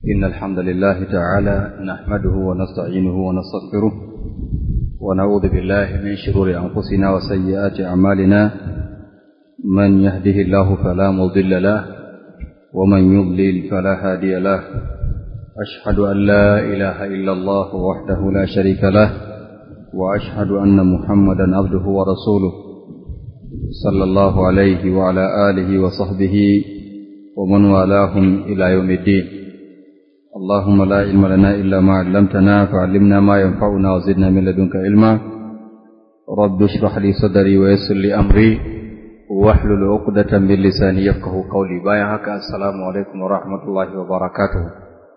إن الحمد لله تعالى نحمده ونستعينه ونستغفره ونعوذ بالله من شرور أنفسنا وسيئات أعمالنا من يهده الله فلا مضل له ومن يضلل فلا هادي له أشهد أن لا إله إلا الله وحده لا شريك له وأشهد أن محمدا عبده ورسوله صلى الله عليه وعلى آله وصحبه ومن والاهم إلى يوم الدين اللهم لا علم لنا إلا ما علمتنا فعلمنا ما ينفعنا وزدنا من لدنك علما رب اشرح لي صدري ويسر لي أمري واحلل عقدة من لساني يفقه قولي بايا هكا السلام عليكم ورحمة الله وبركاته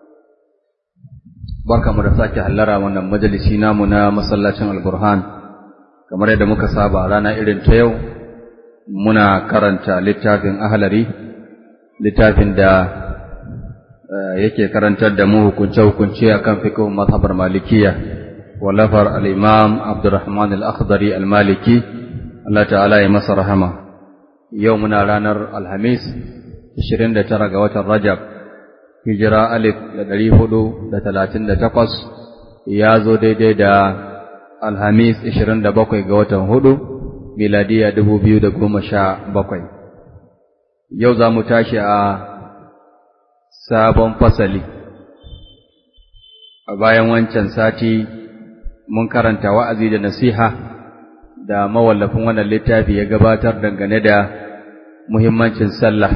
barka mu da sake hallara wannan majalisi namu na masallacin alburhan kamar yadda muka saba a rana irin ta yau muna karanta littafin ahalari littafin da yake karantar da mu hukunce-hukunce a kan fikihun mazhabar malikiya wallafar al'imam abdurrahman al'akhdari al-maliki Allah ta'ala ya masa rahama yau muna ranar alhamis 29 ga watan rajab hijira alif da ɗari hudu da talatin da takwas ya zo daidai da alhamis ishirin da bakwai ga watan hudu miladiya dubu biyu da goma sha bakwai yau za mu tashi a sabon fasali a bayan wancan sati mun karanta wa'azi da nasiha da mawallafin wannan littafi ya gabatar dangane da muhimmancin sallah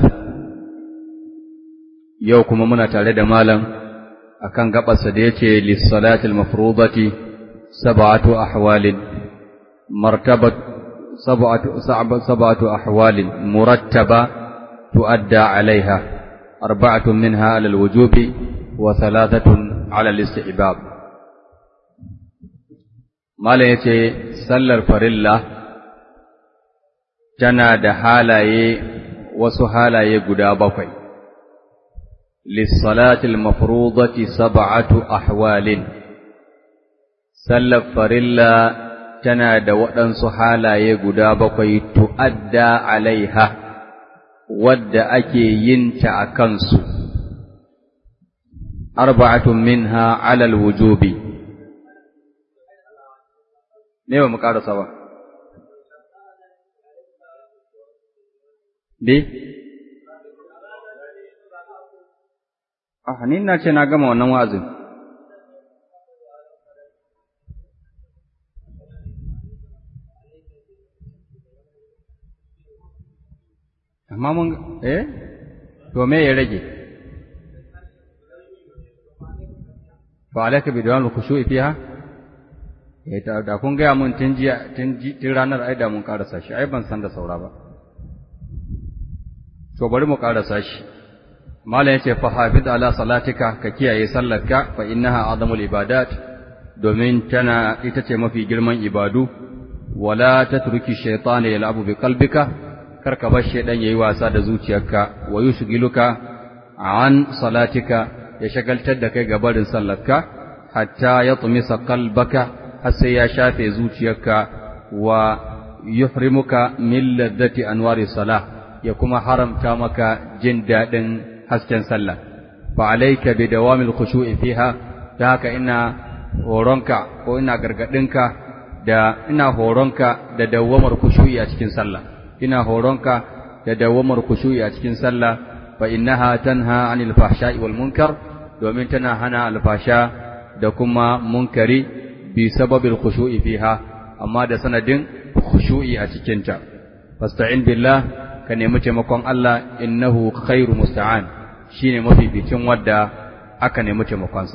yau kuma muna tare da malam akan gabarsa da yace lis-salatil mafrudati sab'atu ahwalin martabat sab'atu sab'atu ahwalin murattaba tuadda 'alayha arba'atun minha 'ala al-wujubi wa thalathatun 'ala al-istihbab malam yace sallar farilla tana da halaye wasu halaye guda bakwai للصلاة المفروضة سبعة أحوال سلف فرلا تنادى وأن صحالا يقدا بقي تؤدى عليها ود أكي ينتع كنس أربعة منها على الوجوب نيوم مقارا سوا دي Ah, ni na ce na gama wannan wa'azin. Amma mun, eh, to me ya rage? Fa alaka bi dawam khushu'i fiha? Eh, da kun gaya mun tun jiya, tun ranar ai da mun karasa shi, ai ban san da saura ba. To bari mu karasa shi. Malam yace fa hafiz ala salatika ka kiyaye sallarka fa innaha azamul ibadat domin tana ita ce mafi girman ibadu wala tatruki shaytana yal'abu bi qalbika kar ka bar shaydan yayi wasa da zuciyarka wa yushghiluka an salatika ya shagaltar da kai gabarin sallarka hatta yatmisa qalbaka har sai ya shafe zuciyarka wa yuhrimuka min ladati anwari salah ya kuma haramta maka jin daɗin hasken sallah fa alayka bi dawamil khushu'i fiha da haka ina horonka ko ina gargadinka da ina horonka da dawamar khushu'i a cikin sallah ina horonka da dawamar khushu'i a cikin sallah fa innaha tanha 'anil fahsha'i wal munkar domin tana hana alfasha da kuma munkari bi sababil khushu'i fiha amma da sanadin khushu'i a cikin ta fasta'in billah ka nemi taimakon Allah innahu khairu musta'an shi ne mafificin wadda aka nemi taimakonsa.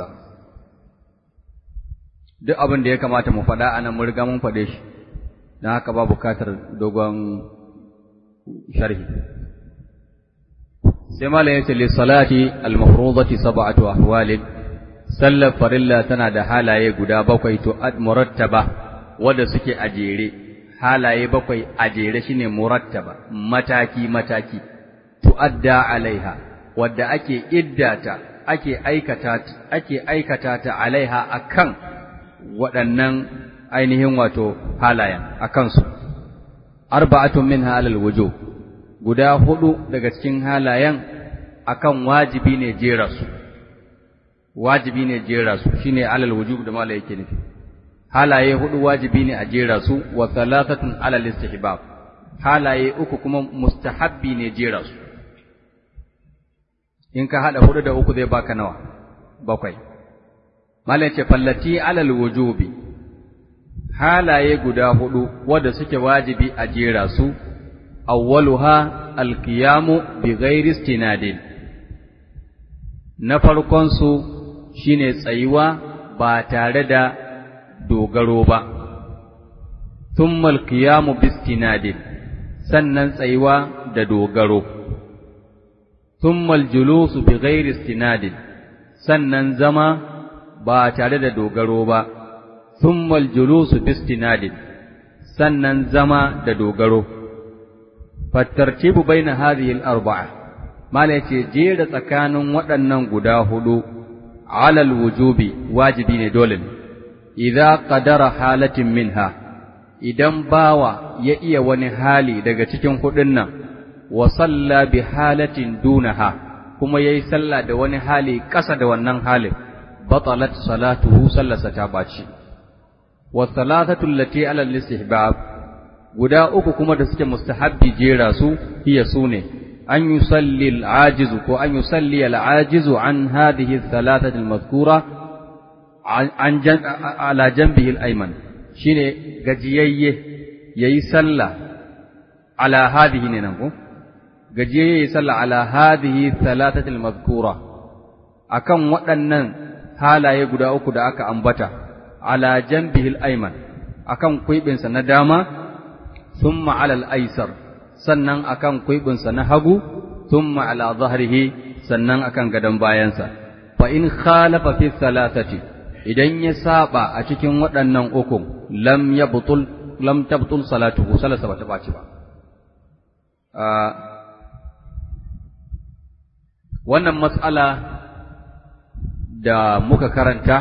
Duk abin da ya kamata mu faɗa a nan mun riga mun faɗe shi, don haka ba bukatar dogon sharhi. Sai Malam ya ce, Lissalati al-mafrudati sab'atu ahwalin sallar farilla tana da halaye guda bakwai to murattaba wadda suke a jere, halaye bakwai a jere shine murattaba, mataki-mataki, tu'adda alaiha. wadda ake iddata ake aikata ake aikata ta alaiha akan waɗannan ainihin wato halayen akan su arba'atun minha alal wujub guda hudu daga cikin halayen akan wajibi ne jera su wajibi ne jera su shine alal wujub da mala yake nufi halaye hudu wajibi ne a jera su wa thalathatun alal istihbab halaye uku kuma mustahabbi ne jera su in ka hada hudu da uku zai baka nawa bakwai mala ce fallati alal wujubi halaye guda hudu wanda suke wajibi a jera su awwaluha alqiyamu bi ghairi istinadin na farkon su shine tsayuwa ba tare da dogaro ba thumma alqiyamu bi istinadin sannan tsayuwa da dogaro thumma aljulusu bi ghairi istinadin sannan zama ba tare da dogaro ba thumma aljulusu bi istinadin sannan zama da dogaro fattartibu baina hadhihi al-arba'a mala yace jera tsakanin waɗannan guda hudu alal wujubi wajibi ne dole ne idza qadara halatin minha idan bawa ya iya wani hali daga cikin hudun nan wa salla bi halatin dunaha kuma yayi sallah da wani hali ƙasa da wannan halin batalat salatuhu sallasa ta baci wa salatatu allati ala al-istihbab guda uku kuma da suke mustahabbi jera su hiya sune an yusalli al-ajizu ko an yusalli al-ajizu an hadhihi thalathati al-madhkura an ala janbihi al-ayman shine gajiyayye yayi sallah ala hadhihi ne nan ko gajiyayye yayi sallah ala hadhihi thalathati al-madhkura akan waɗannan halaye guda uku da aka ambata ala janbihi al-ayman akan kuibinsa na dama thumma ala al-aysar sannan akan kuibinsa na hagu thumma ala dhahrihi sannan akan gadan bayansa fa in khalafa fi thalathati idan ya saba a cikin waɗannan uku lam yabtul lam tabtul salatuhu salasa bata baci ba wannan mas'ala da muka karanta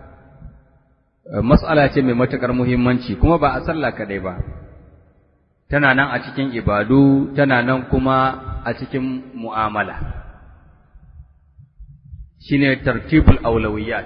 mas'ala ce mai matuƙar muhimmanci kuma ba a sallah kaɗai ba tana nan a cikin ibadu tana nan kuma a cikin mu'amala shine tartibul aulawiyat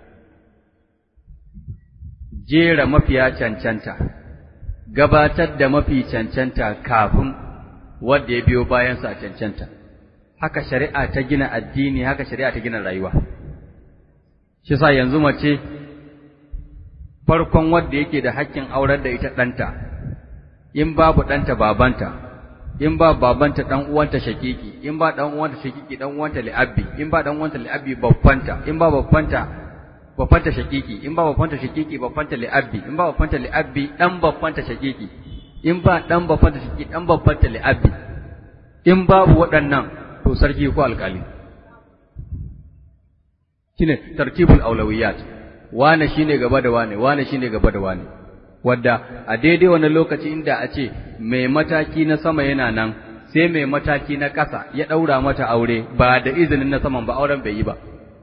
jera mafiya cancanta gabatar da mafi cancanta kafin wanda ya biyo bayansa a cancanta haka shari'a ta gina addini haka shari'a ta gina rayuwa shi sa yanzu mace farkon wanda yake da hakkin aurar da ita ɗanta in babu ɗanta babanta in ba babanta ɗan uwanta shakiki in ba ɗan uwanta shakiki ɗan uwanta li'abbi in ba ɗan uwanta li'abbi babbanta in ba babbanta babbanta shakiki in ba babbanta shakiki babbanta li'abbi in ba babbanta li'abbi ɗan babbanta shakiki in ba ɗan babbanta shakiki ɗan babbanta li'abbi in babu waɗannan to sarki ko alƙali shine tartibul aulawiyat wane shine gaba da wane wane shine gaba da wane wadda a daidai wannan lokaci inda a ce mai mataki na sama yana nan sai mai mataki na ƙasa ya ɗaura mata aure ba da izinin na saman ba auren bai yi ba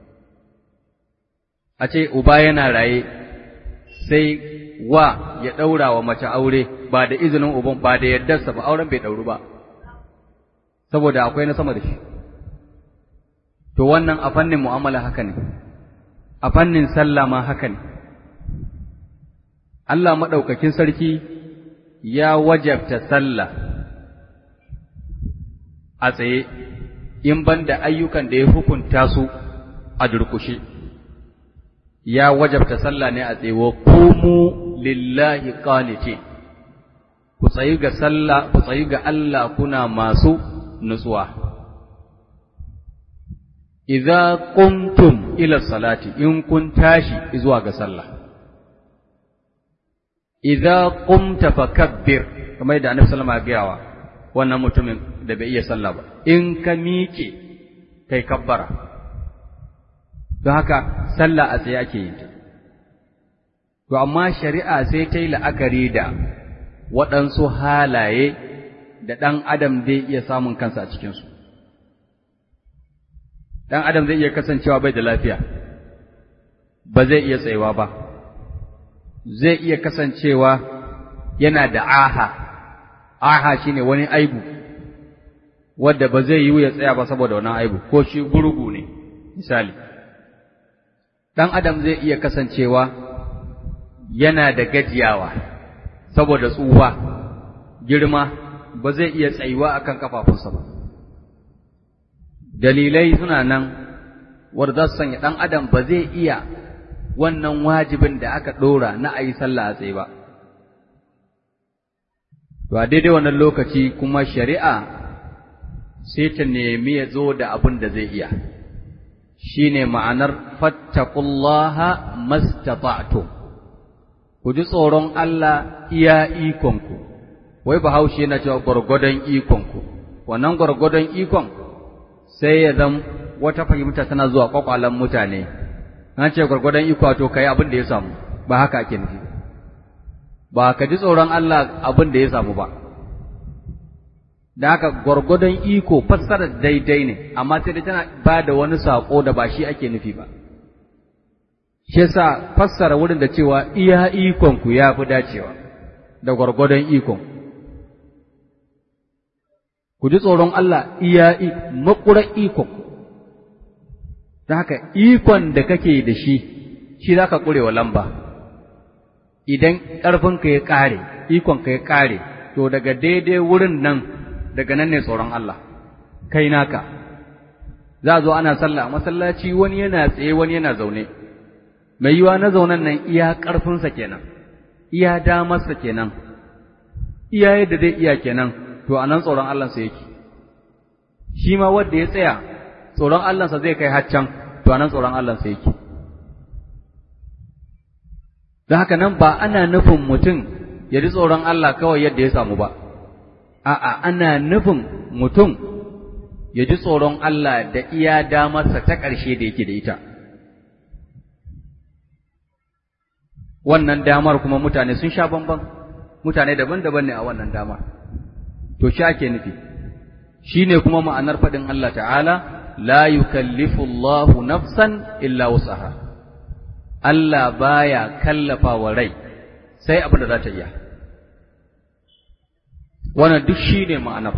a ce uba yana raye sai wa ya ɗaura wa mace aure ba da izinin uban ba da yardarsa ba auren bai ɗauru ba saboda akwai na sama da shi to wannan a fannin mu'amala haka ne a fannin sallah ma haka ne Allah maɗaukakin sarki ya wajabta sallah a tsaye in ban da ayyukan da ya hukunta su a durkushe ya wajabta sallah ne a tsaye wa kumu lillahi qanitin ku tsayi ga sallah ku tsayi ga Allah kuna masu nutsuwa idza qumtum ila salati in kun tashi zuwa ga sallah idza qumta fakabbir kamar da annabi sallama ya gayawa wannan mutumin da bai iya sallah ba in ka miƙe kai kabbara don haka sallah a tsaye ake yin ta to amma shari'a sai ta yi la'akari da waɗansu halaye da ɗan adam zai iya samun kansa a cikinsu ɗan adam zai iya kasancewa bai da lafiya ba zai iya tsayawa ba zai iya kasancewa yana da aha aha shine wani aibu wadda ba zai yiwu ya tsaya ba saboda wannan aibu ko shi gurgu ne misali ɗan adam zai iya kasancewa yana da gajiyawa saboda tsuwa girma ba zai iya tsayuwa akan kafafunsa ba dalilai suna nan wanda za su sanya ɗan adam ba zai iya wannan wajibin da aka ɗora na a yi sallah a tsaye ba to a daidai wannan lokaci kuma shari'a sai ta nemi ya zo da abin da zai iya shine ma'anar fattaqullaha mastata'tum ku ji tsoron Allah iya ikonku wai bahaushe yana cewa gwargwadon ikonku wannan gwargwadon ikon sai ya zam wata fahimta tana zuwa kwakwalan mutane an ce gwargwadon iko to kai abin da ya samu ba haka ake nufi ba ka ji tsoron Allah abin da ya samu ba da haka gwargwadon iko fassara daidai ne amma sai dai tana ba da wani saƙo da ba shi ake nufi ba shi yasa fassara wurin da cewa iya ikon ku ya fi dacewa da gwargwadon ikon ku ji tsoron Allah iya makurar ikon da haka ikon da kake da shi shi za ka ƙurewa lamba idan ƙarfinka ya ƙare ikonka ya ƙare to daga daidai wurin nan daga nan ne tsoron Allah kai naka za a zo ana sallah masallaci wani yana tsaye wani yana zaune mai yiwa na zaunen nan iya ƙarfinsa kenan iya damarsa kenan iya yadda zai iya kenan to anan tsoron Allahnsa yake shi ma wanda ya tsaya tsoron Allahnsa zai kai haccan to anan tsoron Allahnsa yake don haka nan ba ana nufin mutum ya ji tsoron Allah kawai yadda ya samu ba a'a ana nufin mutum ya ji tsoron Allah da iya damarsa ta ƙarshe da yake da ita wannan damar kuma mutane sun sha bamban mutane daban-daban ne a wannan damar to shi ake nufi shine kuma ma'anar faɗin Allah ta'ala la yukallifu Allahu nafsan illa wusaha Allah baya kallafa wa rai sai abin da za ta iya wannan duk shine ma'anar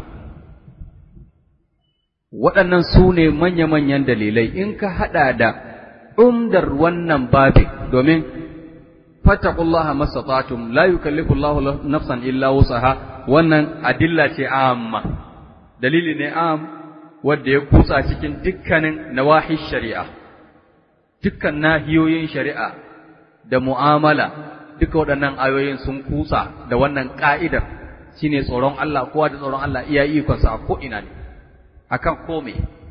waɗannan su ne manya-manyan dalilai in ka haɗa da umdar wannan babin domin fattaqullaha mastata'tum la yukallifu Allahu nafsan illa wusaha wannan adilla ce amma dalili ne am wanda ya kusa cikin dukkanin nawahi shari'a dukkan nahiyoyin shari'a da mu'amala duka waɗannan ayoyin sun kusa da wannan ka'idar shine tsoron Allah kowa da tsoron Allah iya ikonsa a ko ina ne akan kome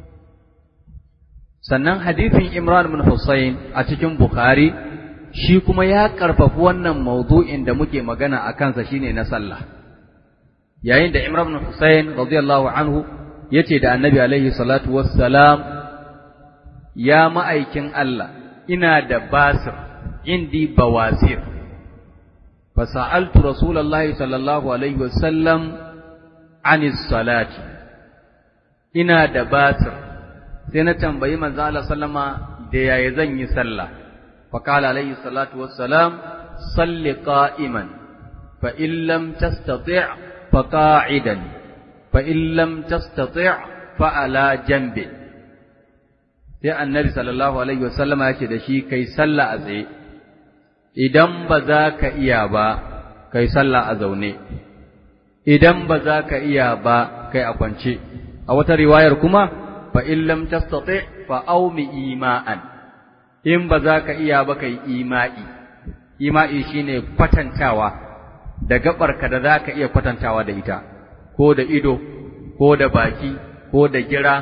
sannan hadithin Imran bin Hussein a cikin Bukhari shi kuma ya karfafi wannan maudu'in da muke magana a kansa shine na sallah yayin da Imran bin Hussein radiyallahu anhu yace da Annabi alaihi salatu wassalam ya ma'aikin Allah ina da basir indi bawasir fasa'altu rasulullahi sallallahu alaihi wasallam anis salati ina da basir sai na tambayi manzo Allah sallama da yaya zan yi sallah fa qala alaihi salatu wassalam salli qa'iman fa in lam tastati' fa qa'idan fa in lam tastati' fa ala janbi sai annabi sallallahu alaihi wasallama yake da shi kai sallah a tsaye idan ba za ka iya ba kai sallah a zaune idan ba za ka iya ba kai a kwance a wata riwayar kuma fa in lam tastati fa aumi ima'an in ba za ka iya ba kai ima'i ima'i shine kwatantawa da gabarka da za ka iya kwatantawa da ita ko da ido ko da baki ko da gira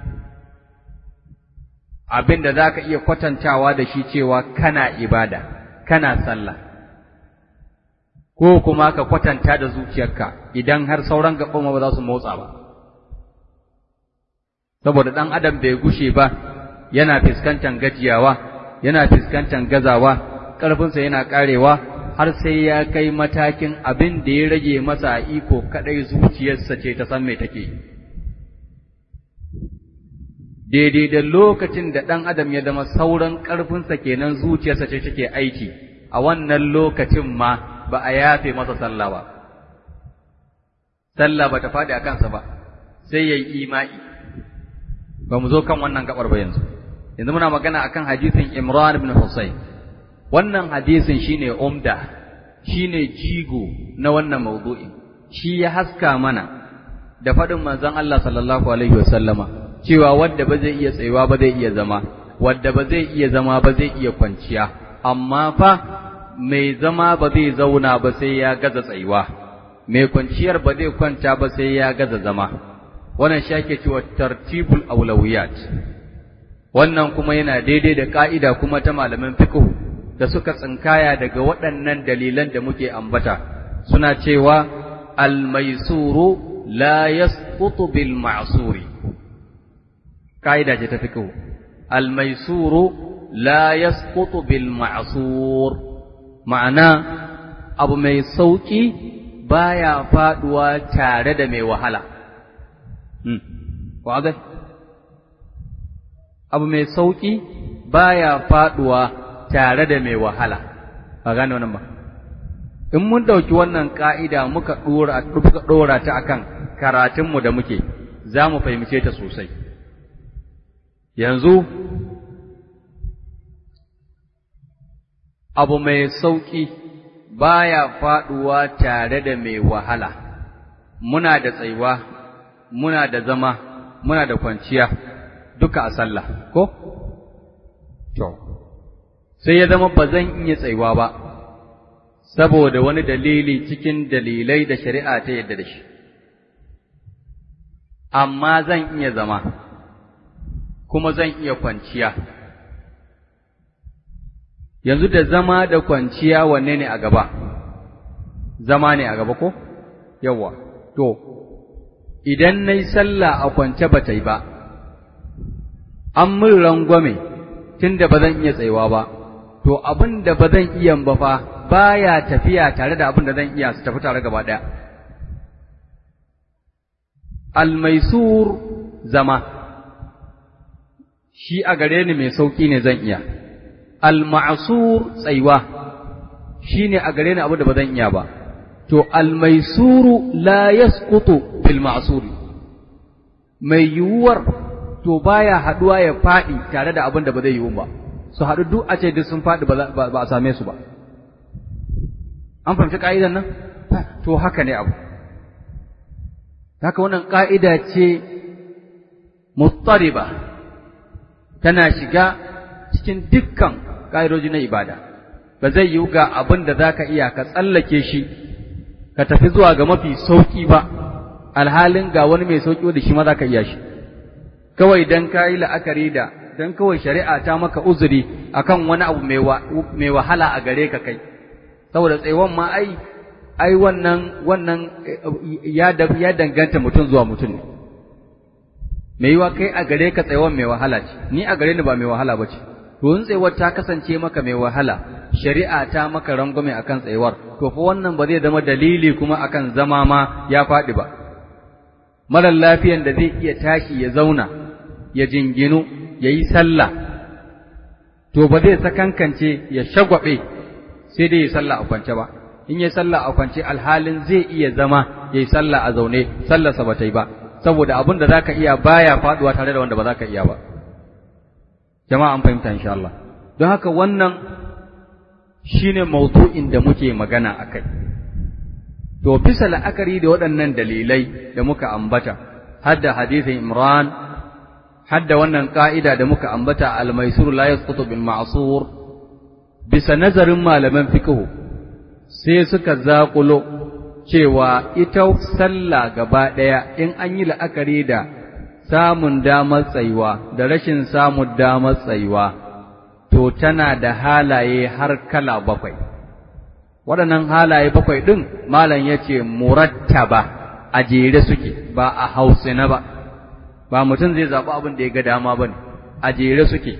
abin da za ka iya kwatantawa da shi cewa kana ibada kana sallah ko kuma ka kwatanta da zuciyarka idan har sauran gaban ba za su motsa ba saboda ɗan adam bai gushe ba yana fuskantar gajiyawa yana fuskantar gazawa ƙarfinsa yana ƙarewa har sai ya kai matakin abin da ya rage masa iko kaɗai zuciyarsa ce ta san me take daidai da lokacin da ɗan adam ya zama sauran ƙarfinsa kenan zuciyarsa ce take aiki a wannan lokacin ma ba a yafe masa sallah ba sallah ba ta faɗi a kansa ba sai ya yi ima'i ba mu zo kan wannan gabar ba yanzu yanzu muna magana akan hadisin Imran ibn Husayn wannan hadisin shine umda shine jigo na wannan maudu'in shi ya haska mana da faɗin manzon Allah sallallahu alaihi wasallama cewa wanda ba zai iya tsayuwa ba zai iya zama wanda ba zai iya zama ba zai iya kwanciya amma fa mai zama ba zai zauna ba sai ya gaza tsayuwa mai kwanciyar ba zai kwanta ba sai ya gaza zama wannan shi ake cewa tartibul aulawiyat wannan kuma yana daidai da ka'ida kuma ta malaman fiqh da suka tsinkaya daga waɗannan dalilan da muke ambata suna cewa al-maisuru la yasqutu bil ma'suri ka'ida ce ta fiqh al-maisuru la yasqutu bil ma'sur ma'ana abu mai sauki baya faduwa tare da mai wahala hmm wadai abu mai sauki baya faduwa tare da mai wahala ba gane wannan ba in mun dauki wannan ka'ida muka dora muka dora ta akan karatunmu da muke za mu fahimce ta sosai yanzu abu mai sauƙi baya faɗuwa tare da mai wahala, muna da tsayuwa, muna da zama, muna da kwanciya, duka a sallah, ko? To, sai ya zama ba zan iya tsayuwa ba, saboda wani dalili cikin dalilai da shari'a ta yadda da shi, amma zan iya zama, kuma zan iya kwanciya. yanzu da zama da kwanciya wanne ne a gaba zama ne a gaba ko yawa to idan na yi sallah a kwance ba ta yi ba an min rangwame tun da ba zan iya tsayuwa ba to abin da ba zan iya ba fa baya tafiya tare da abin da zan iya su tafi tare gaba ɗaya almaisur zama shi a gare ni mai sauƙi ne zan iya al-ma'sur tsaiwa shine a gare ni abu da ba zan iya ba to al-maisuru la yasqutu bil ma'sur mai yiwuwar to baya haduwa ya fadi tare da abin da ba zai yiwu ba su haɗu duk a ce duk sun fadi ba a same su ba an fahimci ka'idan nan to haka ne abu haka wannan ka'ida ce muttariba tana shiga cikin dukkan ƙa'idoji na ibada, ba zai yiwu ga abin da za ka iya ka tsallake shi, ka tafi zuwa ga mafi sauƙi ba, alhalin ga wani mai sauƙi da shi ma za ka iya shi. Kawai don ka yi la'akari da, don kawai shari'a ta maka uzuri akan wani abu mai wahala a gare ka kai, saboda tsaiwan ma ai, ai wannan, wannan ya danganta mutum zuwa mutum ne. Mai yiwa kai a gare ka tsaiwan mai wahala ce, ni a gare ni ba mai wahala ba ce. to in tsayuwar ta kasance maka mai wahala shari'a ta maka rangwame akan tsayuwar to fa wannan ba zai zama dalili kuma akan zama ma ya faɗi ba marar lafiyan da zai iya tashi ya zauna ya jinginu ya yi sallah to ba zai sakankance ya shagwabe sai dai ya sallah a kwance ba in ya sallah a kwance alhalin zai iya zama ya yi sallah a zaune sallarsa ba ta yi ba saboda abin da zaka iya baya faduwa tare da wanda ba za ka iya ba jama'a an fahimta insha Allah don haka wannan shine mawdu'in da muke magana akai to bisa la'akari da waɗannan dalilai da muka ambata hadda hadisin Imran hadda wannan ka'ida da muka ambata al-maisur la yasqutu bil ma'sur bisa nazarin malaman fiqh sai suka zaƙulo cewa ita sallah gaba ɗaya in an yi la'akari da samun damar tsayuwa da rashin samun damar tsayuwa to tana da halaye har kala bakwai waɗannan halaye bakwai ɗin malam ya ce murattaba a jere suke ba a hausina ba ba mutum zai zaɓi abin da ya ga dama ba ne a jere suke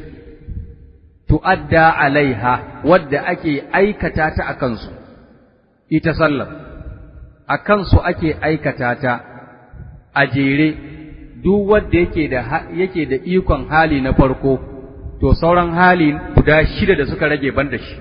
tu'adda alaiha wadda ake aikata ta a kansu ita sallar a kansu ake aikata ta a jere duk wanda yake da yake da ikon hali na farko to sauran hali guda shida da suka rage ban da shi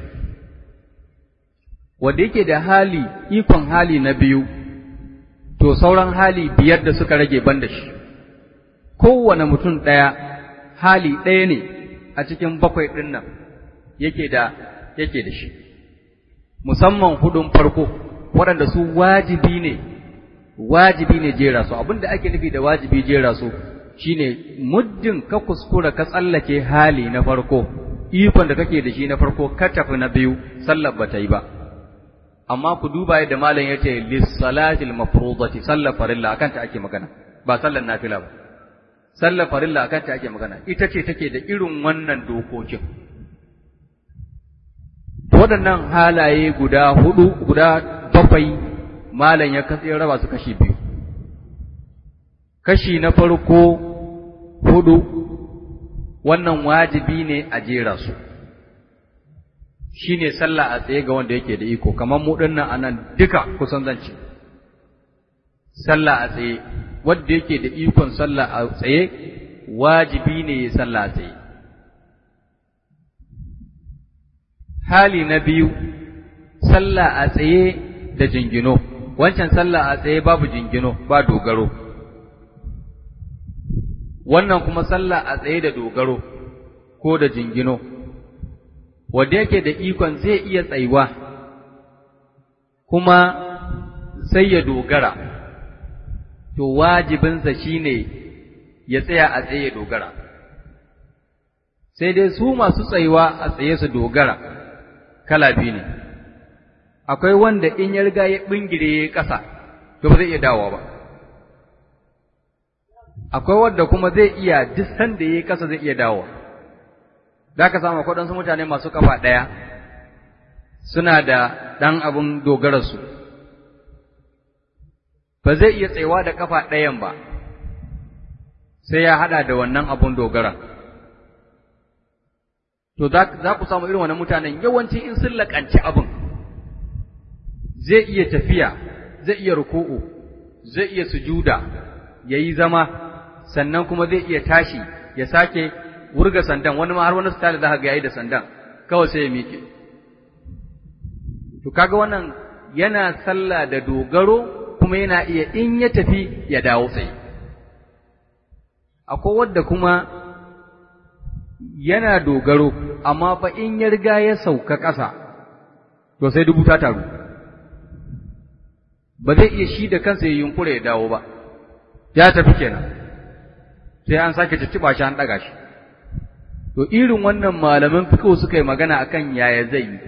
wanda yake da hali ikon hali na biyu to sauran hali biyar da suka rage ban da shi kowane mutum ɗaya hali ɗaya ne a cikin bakwai ɗin nan yake da yake da shi musamman hudun farko waɗanda su wajibi ne wajibi ne jera su abinda ake nufi da wajibi jera su shine muddin ka kuskura ka tsallake hali na farko ikon da kake da shi na farko ka tafi na biyu sallar ba ta yi ba amma ku duba yadda malam ya ce lissalatil mafrudati sallar farilla akan ta ake magana ba sallar nafila ba sallar farilla akan ta ake magana ita ce take da irin wannan dokokin waɗannan halaye guda hudu guda bakwai malam ya katse raba su kashi biyu kashi na farko hudu wannan wajibi ne a jera su shine sallah a tsaye ga wanda yake da iko kamar mu dinnan anan duka kusan zance sallah a tsaye wanda yake da ikon sallah a tsaye wajibi ne ya sallah a tsaye hali na biyu sallah a tsaye da jingino wancan sallah a tsaye babu jingino ba dogaro wannan kuma sallah a tsaye da dogaro ko da jingino wanda yake da ikon zai iya tsayuwa kuma sai ya dogara to wajibinsa shine ya tsaya a tsaye ya dogara sai dai su masu tsayuwa a tsaye su dogara kala biyu ne akwai wanda in ya riga ya bingire ya ƙasa to ba zai iya dawowa ba akwai wanda kuma zai iya duk sanda ya ƙasa zai iya dawowa za ka samu waɗansu mutane masu kafa ɗaya suna da ɗan abin dogararsu ba zai iya tsayawa da kafa ɗayan ba sai ya haɗa da wannan abin dogara to za ku samu irin wannan mutanen yawanci in sun laƙanci abin zai iya tafiya zai iya ruku'u zai iya sujuda ya yi zama sannan kuma zai iya tashi ya sake wurga sandan wani ma har wani style za ka ga yayi da sandan kawai sai ya miƙe to kaga wannan yana sallah da dogaro kuma yana iya in ya tafi ya dawo tsaye akwai wadda kuma yana dogaro amma fa in ya riga ya sauka ƙasa to sai dubu ta taru ba zai iya shi da kansa ya yunkura ya dawo ba ya tafi kenan sai an sake cicciɓa shi an ɗaga shi to irin wannan malaman fiqh suka yi magana akan yaya zai yi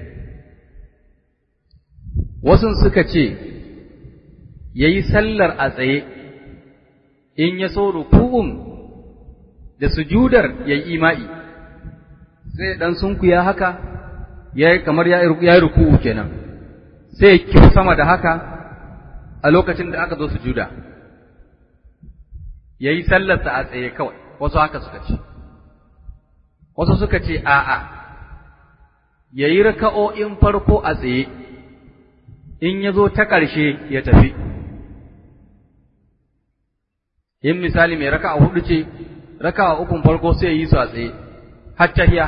wasu suka ce yayi sallar a tsaye in ya so ruku'un da sujudar yayi ima'i sai dan sunkuya haka yayi kamar ya yi ruku'u kenan sai ya sama da haka a lokacin da aka zo sujuda yayi sallarsa a tsaye kawai wasu haka suka ce wasu suka ce a'a yayi raka'o'in farko a tsaye in ya zo ta ƙarshe ya tafi in misali mai raka'a hudu ce raka'a ukun farko sai ya yi su a tsaye har tahiya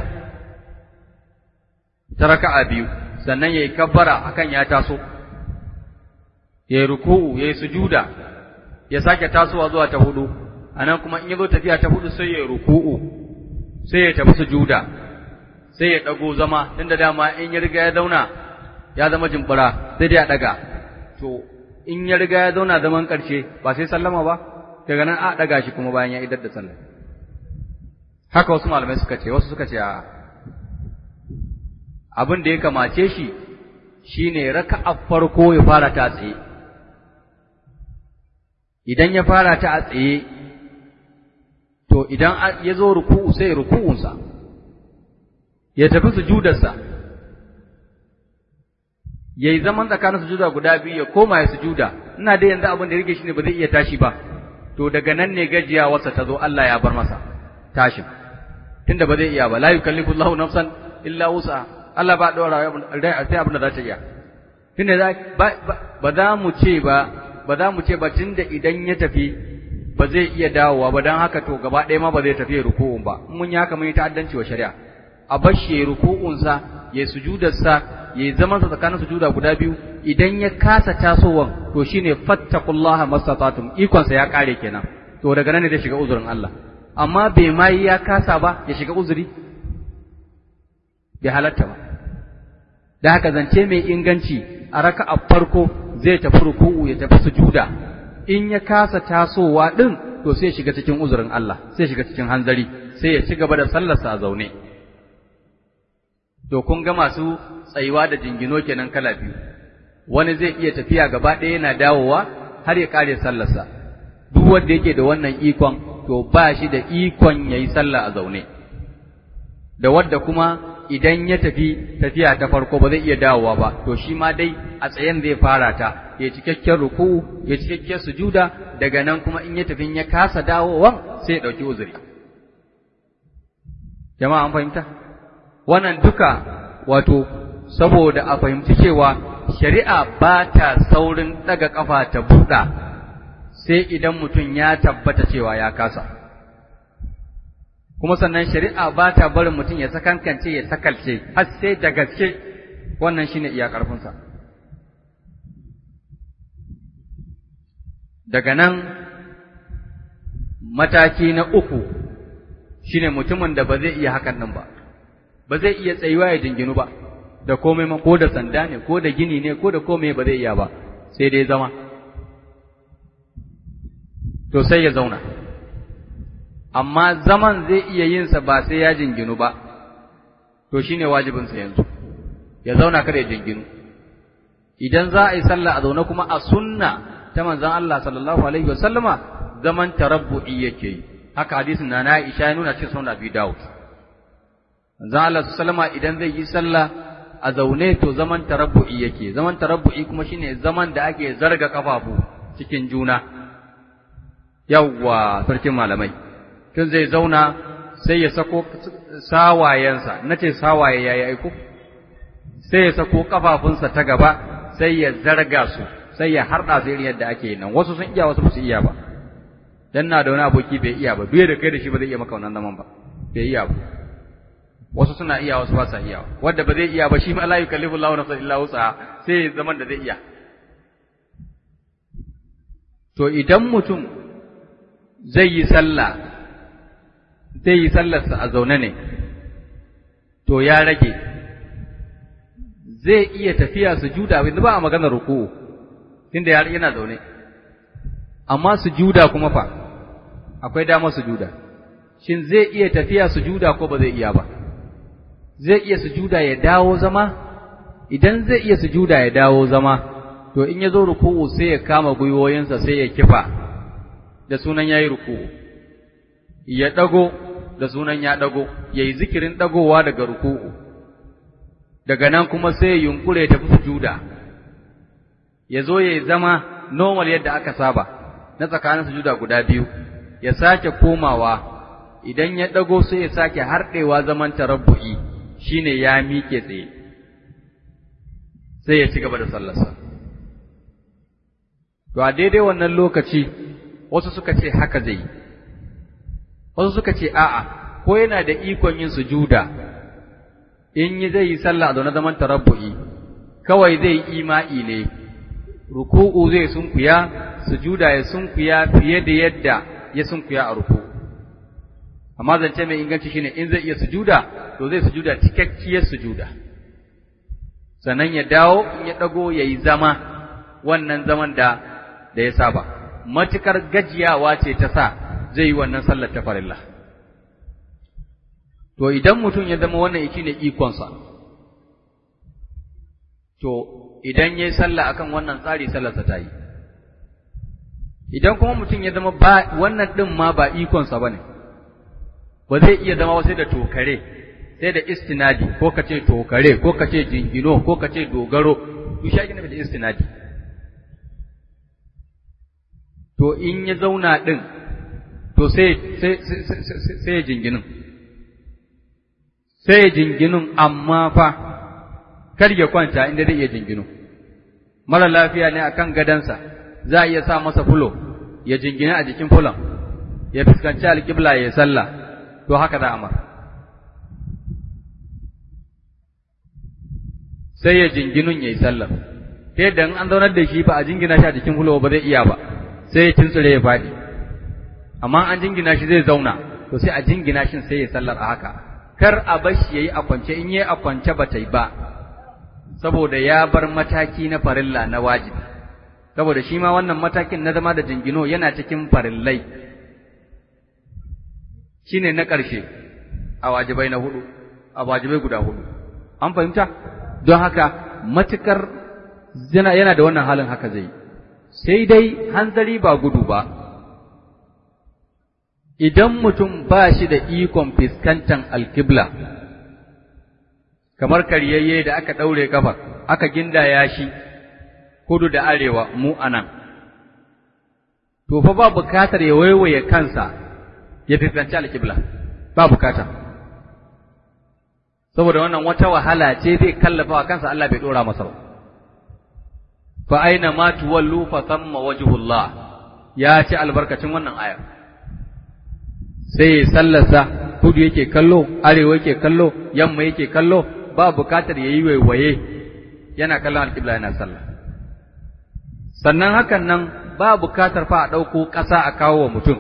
ta raka'a biyu sannan ya yi kabbara akan ya taso ya yi ruku'u ya yi sujuda ya sake tasowa zuwa ta hudu anan kuma in ya zo tafiya ta hudu sai ya yi ruku'u sai ya tafi sujuda sai ya dago zama tunda dama in ya riga ya zauna ya zama jimbura sai dai ya daga to in ya riga ya zauna zaman karshe ba sai sallama ba daga nan a daga shi kuma bayan ya idar da sallah haka wasu malamai suka ce wasu suka ce a abin da ya kamace shi shine raka'a farko ya fara ta tsaye idan ya fara ta a tsaye to idan ya zo ruku'u sai ruku'unsa ya tafi sujudarsa ya yi zaman tsakanin sujuda guda biyu ya koma ya sujuda ina da yanzu abin da rike shi ne ba zai iya tashi ba to daga nan ne gajiyawarsa ta zo Allah ya bar masa tashin tunda ba zai iya ba la yukallifu Allahu nafsan illa wusa Allah ba dora sai abin da za ta iya tunda ba za mu ce ba ba za mu ce ba tunda idan ya tafi ba zai iya dawowa ba don haka to gaba ɗaya ma ba zai tafi ruku'un ba mun yi haka mun yi ta'addanci wa shari'a a bar shi ruku'unsa ya sujudarsa ya yi zamansa tsakanin sujuda guda biyu idan ya kasa tasowan to shine fattaqullaha mastata'tum ikon sa ya kare kenan to daga nan ne zai shiga uzurin Allah amma bai ma ya kasa ba ya shiga uzuri bai halatta ba da haka zance mai inganci a raka'a farko zai tafi ruku'u ya tafi sujuda in ya kasa tasowa din to sai shiga cikin uzurin Allah sai shiga cikin hanzari sai ya ci gaba da sallarsa a zaune to kun ga masu tsayuwa da jingino kenan kala biyu wani zai iya tafiya gaba ɗaya yana dawowa har ya kare sallarsa duk wanda yake da wannan ikon to ba shi da ikon yayi sallah a zaune da wadda kuma idan ya tafi tafiya ta farko ba zai iya dawowa ba to shi ma dai a tsayen zai fara ta ya cikakken ruku'u ya cikakken sujuda daga nan kuma in ya tafi ya kasa dawowan sai ya dauki uzuri jama'a an fahimta wannan duka wato saboda a fahimci cewa shari'a ba ta saurin daga kafa ta buɗa sai idan mutum ya tabbata cewa ya kasa kuma sannan shari'a ba ta barin mutum ya sakankance ya sakalce har sai da gaske wannan shine iya ƙarfinsa daga nan mataki na uku shine mutumin da ba zai iya hakan nan ba ba zai iya tsayuwa ya jinginu ba da komai ma ko da sanda ne ko da gini ne ko da komai ba zai iya ba sai dai zama to sai ya zauna amma zaman zai iya yin sa ba sai ya jinginu ba to shine wajibin sa yanzu ya zauna kada ya jinginu idan za a yi sallah a zaune kuma a sunna ta manzon Allah sallallahu alaihi wasallama zaman tarabbu'i yake yi haka hadisin na na Aisha ya nuna cikin sunan Abi Dawud manzon Allah sallama idan zai yi sallah a zaune to zaman tarabbu'i yake zaman tarabbu'i kuma shine zaman da ake zarga kafafu cikin juna yawwa sarkin malamai tun zai zauna sai ya sako sawayensa nace sawaye yayi aiko sai ya sako kafafunsa ta gaba sai ya zarga su sai ya harda su irin yadda ake nan wasu sun iya wasu ba su iya ba dan na da wani aboki bai iya ba duk da kai da shi ba zai iya maka wannan zaman ba bai iya ba wasu suna iya wasu ba sa iya wanda ba zai iya ba shi ma la yukallifu Allahu nafsan illa wus'aha sai zaman da zai iya to idan mutum zai yi sallah zai yi sallarsa a zaune ne to ya rage zai iya tafiya sujuda yanzu ba a magana ruku'u tunda yana zaune amma sujuda kuma fa akwai damar sujuda shin zai iya tafiya sujuda ko ba zai iya ba zai iya sujuda ya dawo zama idan zai iya sujuda ya dawo zama to in ya zo ruku'u sai ya kama gwiwoyinsa sai ya kifa da sunan yayi ruku'u ya dago da sunan ya dago yayi zikirin dagowa daga ruku'u daga nan kuma sai ya yunkure ya tafi sujuda ya zo ya zama normal yadda aka saba na tsakanin sujuda guda biyu ya sake komawa idan ya dago sai ya sake harɗewa zaman tarabbu'i shine ya miƙe tsaye sai ya ci gaba da sallarsa to a daidai wannan lokaci wasu suka ce haka zai yi wasu suka ce a'a ko yana da ikon yin sujuda in yi zai yi sallah a zaune zaman tarabbu'i kawai zai yi ima'i ne ruku'u zai sunkuya sujuda ya sunkuya fiye da yadda ya sunkuya a ruku'u amma zance mai inganci shine in zai iya sujuda to zai sujuda cikakkiyar sujuda sannan ya dawo in ya dago yayi zama wannan zaman da da ya saba matukar gajiyawa ce ta sa zai yi wannan sallar ta farilla to idan mutum ya zama wannan yake ne ikonsa to idan yayi sallah akan wannan tsari sallarsa ta yi idan kuma mutum ya zama ba wannan din ma ba ikonsa bane ba zai iya zama sai da tokare sai da istinadi ko ka ce tokare ko ka ce jingino ko ka ce dogaro to shi ake nufi da istinadi to in ya zauna din to sai sai sai ya jinginin sai ya jinginin amma fa kar ya kwanta inda zai iya jinginu mara lafiya ne akan gadansa za a iya sa masa fulo ya jingina a jikin fulon ya fuskanci alƙibla ya sallah to haka za a mara sai ya jinginun ya yi sallar ta yadda an zaunar da shi ba a jingina shi a jikin fulo ba zai iya ba sai ya tuntsure ya faɗi amma an jingina shi zai zauna to sai a jingina shi sai ya sallar a haka kar a bashi yayi a kwance in yayi a kwance ba ta yi ba saboda ya bar mataki na farilla na wajibi saboda shi ma wannan matakin na zama da jingino yana cikin farillai shine na ƙarshe a wajibai na hudu a wajibai guda hudu an fahimta don haka matukar yana da wannan halin haka zai sai dai hanzari ba gudu ba idan mutum ba shi da ikon fiskantan alkibla kamar karyayye da aka ɗaure kafa aka gindaya shi kudu da arewa mu anan to fa ba bukatar ya waiwaye kansa ya fiskanci alkibla ba bukata saboda wannan wata wahala ce zai kallafa wa kansa Allah bai dora masa ba fa aina ma tuwallu fa thamma wajhullah ya ci albarkacin wannan ayar sai sallarsa kudu yake kallo arewa yake kallo yamma yake kallo ba bukatar yayi waiwaye yana kallon alƙibla yana sallah sannan hakan nan ba bukatar fa a ɗauko ƙasa a kawo wa mutum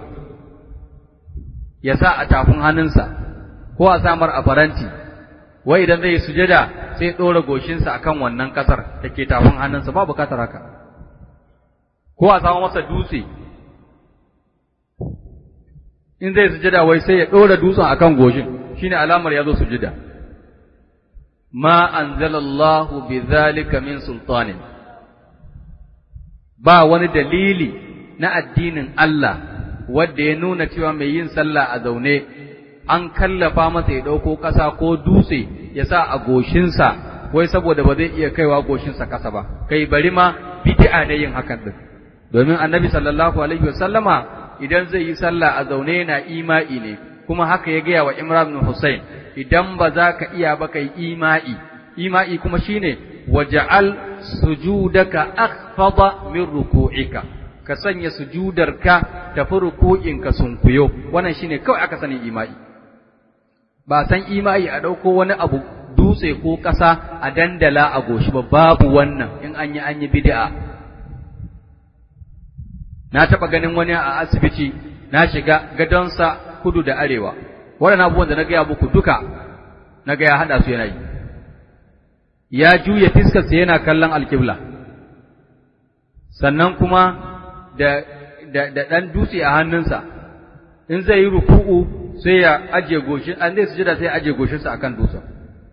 ya sa a tafin hannunsa ko a samar a faranti wai idan zai sujada sai ɗora goshinsa akan wannan ƙasar da ke tafin hannunsa ba bukatar haka ko a samu masa dutse in zai sujada wai sai ya ɗora dutsen akan goshin shine alamar ya zo sujada ma anzalallahu bi zalika min sultanin ba wani dalili na addinin Allah wanda ya nuna cewa mai yin sallah a zaune an kallafa masa ya ɗauko ƙasa ko dutse ya sa a goshinsa wai saboda ba zai iya kaiwa goshinsa ƙasa ba kai bari ma bid'a ne yin hakan din domin annabi sallallahu alaihi wasallama idan zai yi sallah a zaune yana ima'i ne kuma haka ya gaya wa Imran bin Hussein idan ba za ka iya ba kai ima'i ima'i kuma shine waja'al sujudaka akhfada min ruku'ika ka sanya sujudarka tafi ruku'inka sunkuyo wannan shine kawai aka sani ima'i ba san ima'i a dauko wani abu dutse ko ƙasa a dandala a goshi ba babu wannan in an yi an yi bid'a na taɓa ganin wani a asibiti na shiga gadonsa kudu da arewa waɗannan abubuwan da na gaya muku duka na ga ya haɗa su yana yi ya juya fiskarsa yana kallon alkibla sannan kuma da da da ɗan dutse a hannunsa in zai yi ruku'u sai ya aje goshin an zai sujada sai ya aje goshinsa akan dutsen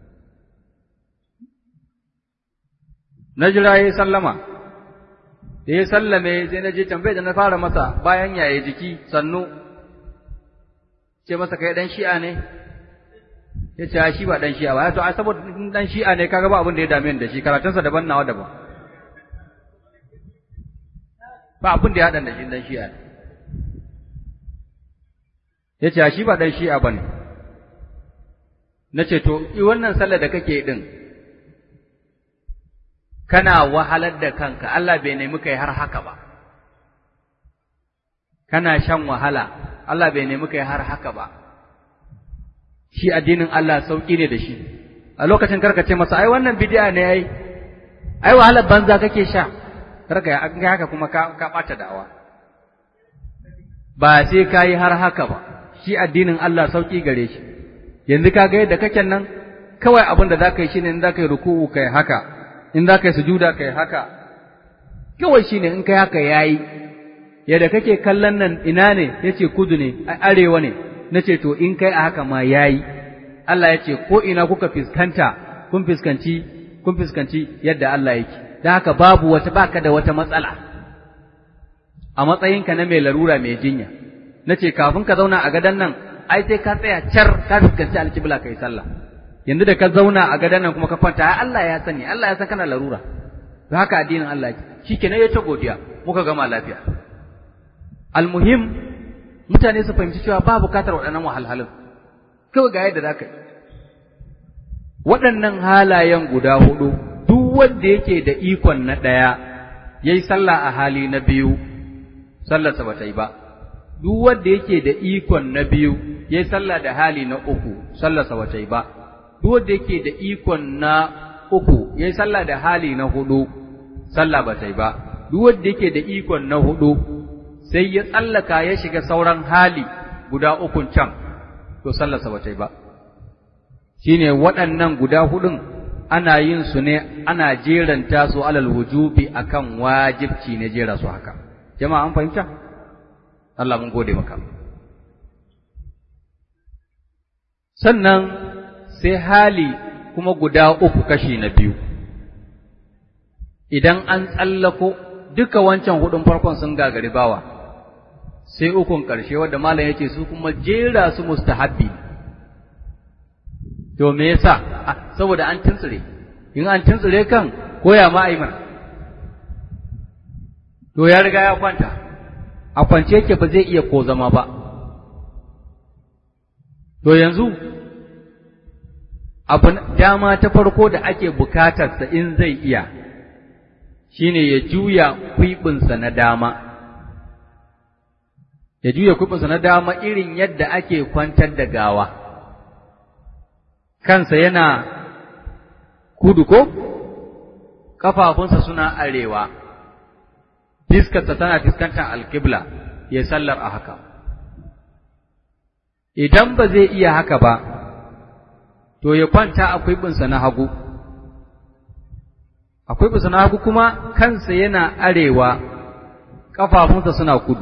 na jira yayi sallama da ya sallame sai na je tambaye da na fara masa bayan yaye jiki sannu ce masa kai dan shi'a ne ya ce shi ba dan shi'a ba ya to ai saboda dan shi'a ne kaga ba abin da ya dame ni da shi karatunsa daban nawa daban ba abin da ya haɗa da shi dan shi'a ne ya ce shi ba dan shi'a ba ne na ce to i wannan sallar da kake din kana wahalar da kanka Allah bai nemi kai har haka ba kana shan wahala Allah bai nemi kai har haka ba shi addinin Allah sauki ne da shi a lokacin karka ce masa ai wannan bid'a ne ai ai wahalar banza kake sha karka ya ga haka kuma ka ka bata da'awa ba sai kai har haka ba shi addinin Allah sauki gare shi yanzu ka ga yadda kake nan kawai abin da zaka yi shine in zaka yi ruku'u kai haka in zaka yi sujuda kai haka kawai shine in kai haka yayi yadda kake kallon nan ina ne yace kudu ne arewa ne nace to in kai a haka ma yayi Allah yace ko ina kuka fiskanta kun fiskanci kun fiskanci yadda Allah yake dan haka babu wata baka da wata matsala a matsayinka na mai larura mai jinya nace kafin ka zauna a gadan nan ai sai ka tsaya car ka fiskanci alkibla kai sallah yanzu da ka zauna a gadan nan kuma ka kwanta ai Allah ya sani Allah ya san kana larura don haka addinin Allah yake shikenan ya ta godiya muka gama lafiya almuhim mutane su fahimci cewa ba bukatar waɗannan wahalhalun kawai ga yadda za ka yi waɗannan halayen guda hudu duk wanda yake da ikon na ɗaya ya yi sallah a hali na biyu sallarsa ba ta yi ba duk wanda yake da ikon na biyu ya yi sallah da hali na uku sallarsa ba ta yi ba duk wanda yake da ikon na uku ya yi sallah da hali na hudu sallah ba ta yi ba duk wanda yake da ikon na hudu sai ya tsallaka ya shiga sauran hali guda ukun can, to sallarsa ba ta yi ba. shine waɗannan guda hudun ana yin su ne ana jeranta su alal wujubi akan wajibci ne jera su haka jama'a an fahimta Allah mun gode maka sannan sai hali kuma guda uku kashi na biyu idan an tsallako duka wancan hudun farkon sun gagari bawa sai ukun ƙarshe wadda malam yace su kuma jera su mustahabbi to me yasa saboda an tuntsire in an tuntsire kan koya ma mana to ya riga ya kwanta a kwance yake ba zai iya ko zama ba to yanzu abu dama ta farko da ake bukatarsa in zai iya shine ya juya kwiɓinsa na dama ya juya kwiɓinsa na dama irin yadda ake kwantar da gawa kansa yana kudu ko ƙafafunsa suna arewa fiskarsa tana fuskantar alkibla ya sallar a haka idan ba zai iya haka ba to ya kwanta a kwiɓinsa na hagu akwai bisa na hagu kuma kansa yana arewa ƙafafunsa suna kudu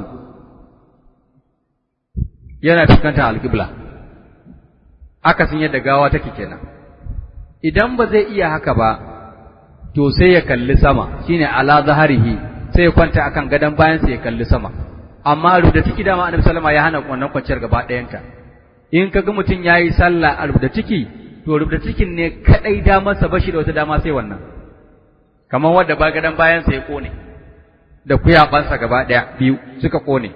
yana fuskantar alƙibla akasin yadda gawa take kenan idan ba zai iya haka ba to sai ya kalli sama shine ala zaharihi sai ya kwanta akan gadon bayansa ya kalli sama amma rubuta ciki dama annabi sallama ya hana wannan kwanciyar gaba ɗayanta in kaga mutum yayi sallah a rubuta ciki to rubuta cikin ne kadai damarsa bashi da wata dama sai wannan kamar wadda ba gadon bayansa ya kone da kuyabansa gaba ɗaya biyu suka kone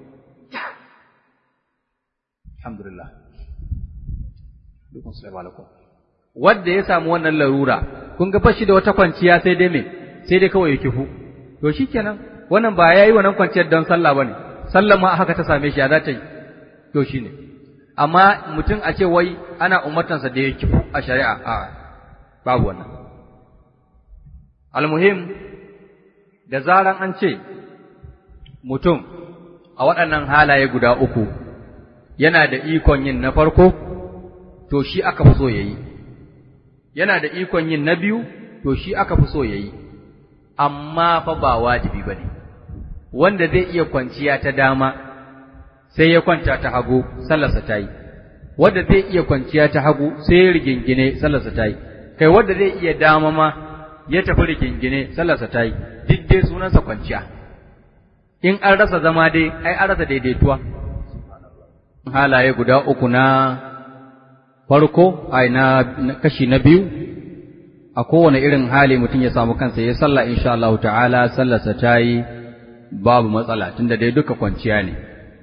alhamdulillah dukkan salamu alaikum wadda ya samu wannan larura kun ga bashi da wata kwanciya sai dai me sai dai kawai ya kifu to shikenan wannan ba yayi wannan kwanciyar don sallah bane sallah ma haka ta same shi ya za ta yi to shine amma mutum a ce wai ana umartansa da ya kifu a shari'a a babu wannan almuhim da zaran an ce mutum a waɗannan halaye guda uku yana da ikon yin na farko to shi aka fi so ya yi yana da ikon yin na biyu to shi aka fi so ya yi amma fa ba wajibi ba ne wanda zai iya kwanciya ta dama sai ya kwanta ta hagu sallarsa ta yi wanda zai iya kwanciya ta hagu sai ya rigingine sallarsa ta yi kai wanda zai iya dama ma ya tafi rigingine sallarsa ta yi duk dai sunansa kwanciya in an rasa zama dai ai an rasa daidaituwa halaye guda uku na farko ai na kashi na biyu a kowane irin hali mutum ya samu kansa ya sallah insha Allah ta'ala sallarsa ta yi babu matsala tunda dai duka kwanciya ne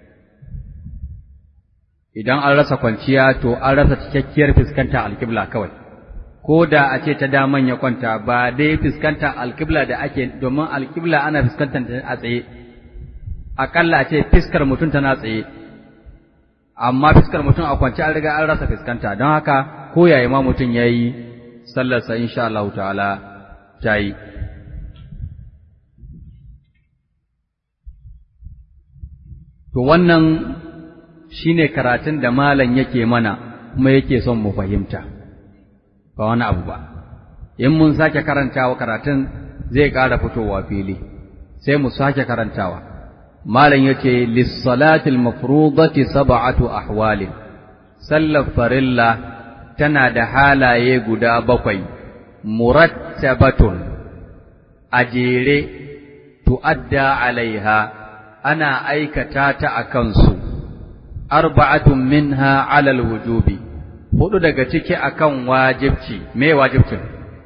idan an rasa kwanciya to an rasa cikakkiyar fuskanta alkibla kawai ko da a ce ta daman ya kwanta ba dai fuskanta alkibla da ake domin alkibla ana fuskantar ta a tsaye akalla a ce fiskar mutum tana tsaye amma fiskar mutum a kwance an riga an rasa fuskanta don haka ko yaya ma mutum ya yi sallarsa insha Allah ta'ala ta yi to wannan shine karatun da malam yake mana kuma yake son mu fahimta ba wani abu ba in mun sake karantawa karatun zai ƙara fitowa fili sai mu sake karantawa malam yace lis-salatil mafrudati sab'atu ahwalin sallar farilla tana da halaye guda bakwai murattabatun a jere tu'adda alaiha ana aikata ta a kansu arba'atun minha alal wujubi hudu daga ciki akan wajibci me wajibcin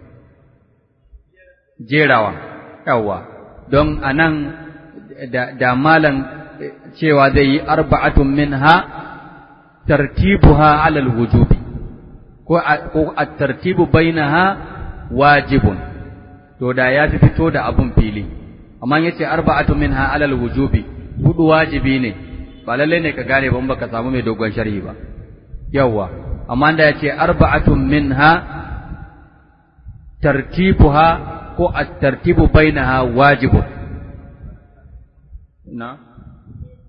jerawa yawa don anan da, da malan cewa zai yi arba'atun minha tartibuha alal wujubi ko a tartibu bainaha wajibun to da ya fi fito da abun fili amma yace arba'atun minha alal wujubi hudu wajibi ne ba lalle ne ka gane ban baka samu mai dogon sharhi ba yawa amma da yace arba'atun minha tartibuha ko at-tartibu bainaha wajibun na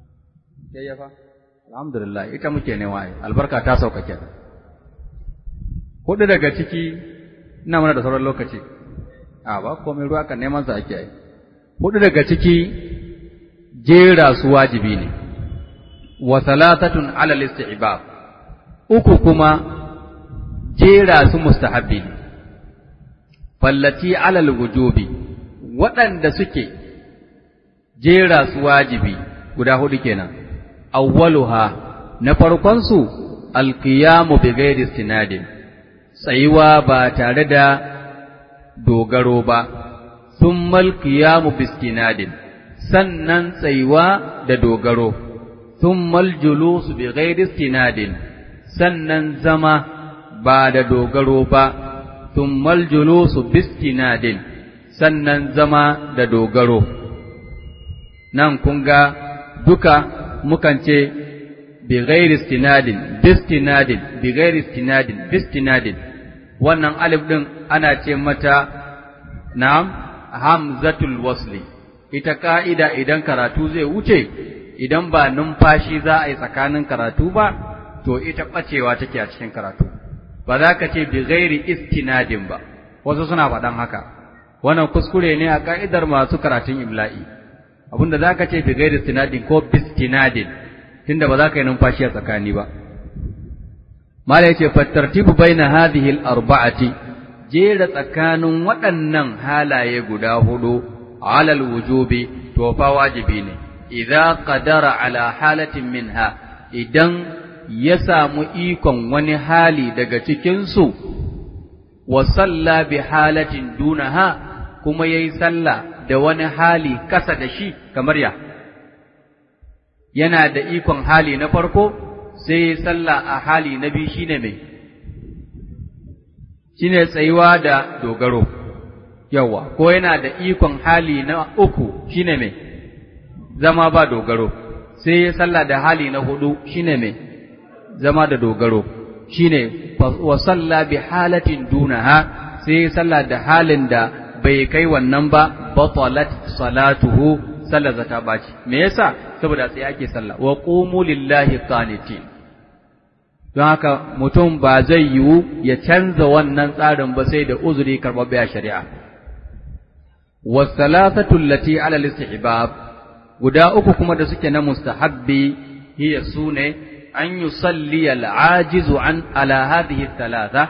yayyafa alhamdulillah ita muke ne wai albarka ta sauka kenan hudu daga ciki ina mana da sauran lokaci a ba komai ruwa kan neman sa ake yi hudu daga ciki jera su wajibi ne wa salatatun ala al-istihbab uku kuma jera su mustahabbi ne fallati ala al-wujubi waɗanda suke jera su wajibi guda hudu kenan awwaluha na farkon su alqiyamu bi ghairi istinadin tsayuwa ba tare da dogaro ba thumma alqiyamu bi istinadin sannan tsayuwa da dogaro thumma aljulusu bi ghairi istinadin sannan zama ba da dogaro ba thumma aljulusu bi istinadin sannan zama da dogaro nan kun ga duka mukan ce bi ghairi istinadin bistinadin bi ghairi istinadin bistinadin wannan alif din ana ce mata na'am hamzatul wasli ita ka'ida idan karatu zai wuce idan ba numfashi za a yi tsakanin karatu ba to ita bacewa take a cikin karatu ba za ka ce bi ghairi istinadin ba wasu suna faɗan haka wannan kuskure ne a ka'idar masu karatun imla'i abinda za ka ce bi gairi istinadin ko bistinadin tunda ba za ka yi numfashi a tsakani ba mala yace fattartibu baina hadhihi al-arba'ati jera tsakanin waɗannan halaye guda hudu ala al-wujubi to fa wajibi ne idza qadara ala halatin minha idan ya samu ikon wani hali daga cikin su wa salla bi halatin dunaha kuma yayi sallah da wani hali kasa da shi kamar ya yana da ikon hali na farko sai sallah a hali na biyu shine mai shine tsayuwa da dogaro yawa ko yana da ikon hali na uku shine mai zama ba dogaro sai sallah da hali na hudu shine mai zama da dogaro shine wa salla bi halatin dunaha sai sallah da halin da bai kai wannan ba batalat salatuhu sallar zata baci me yasa saboda sai ake sallah wa qumu lillahi qanitin don haka mutum ba zai yiwu ya canza wannan tsarin ba sai da uzuri karɓaɓɓe a shari'a wa salasatu allati ala al-istihbab guda uku kuma da suke na mustahabbi hiya sune an yusalli al-ajizu an ala hadhihi thalatha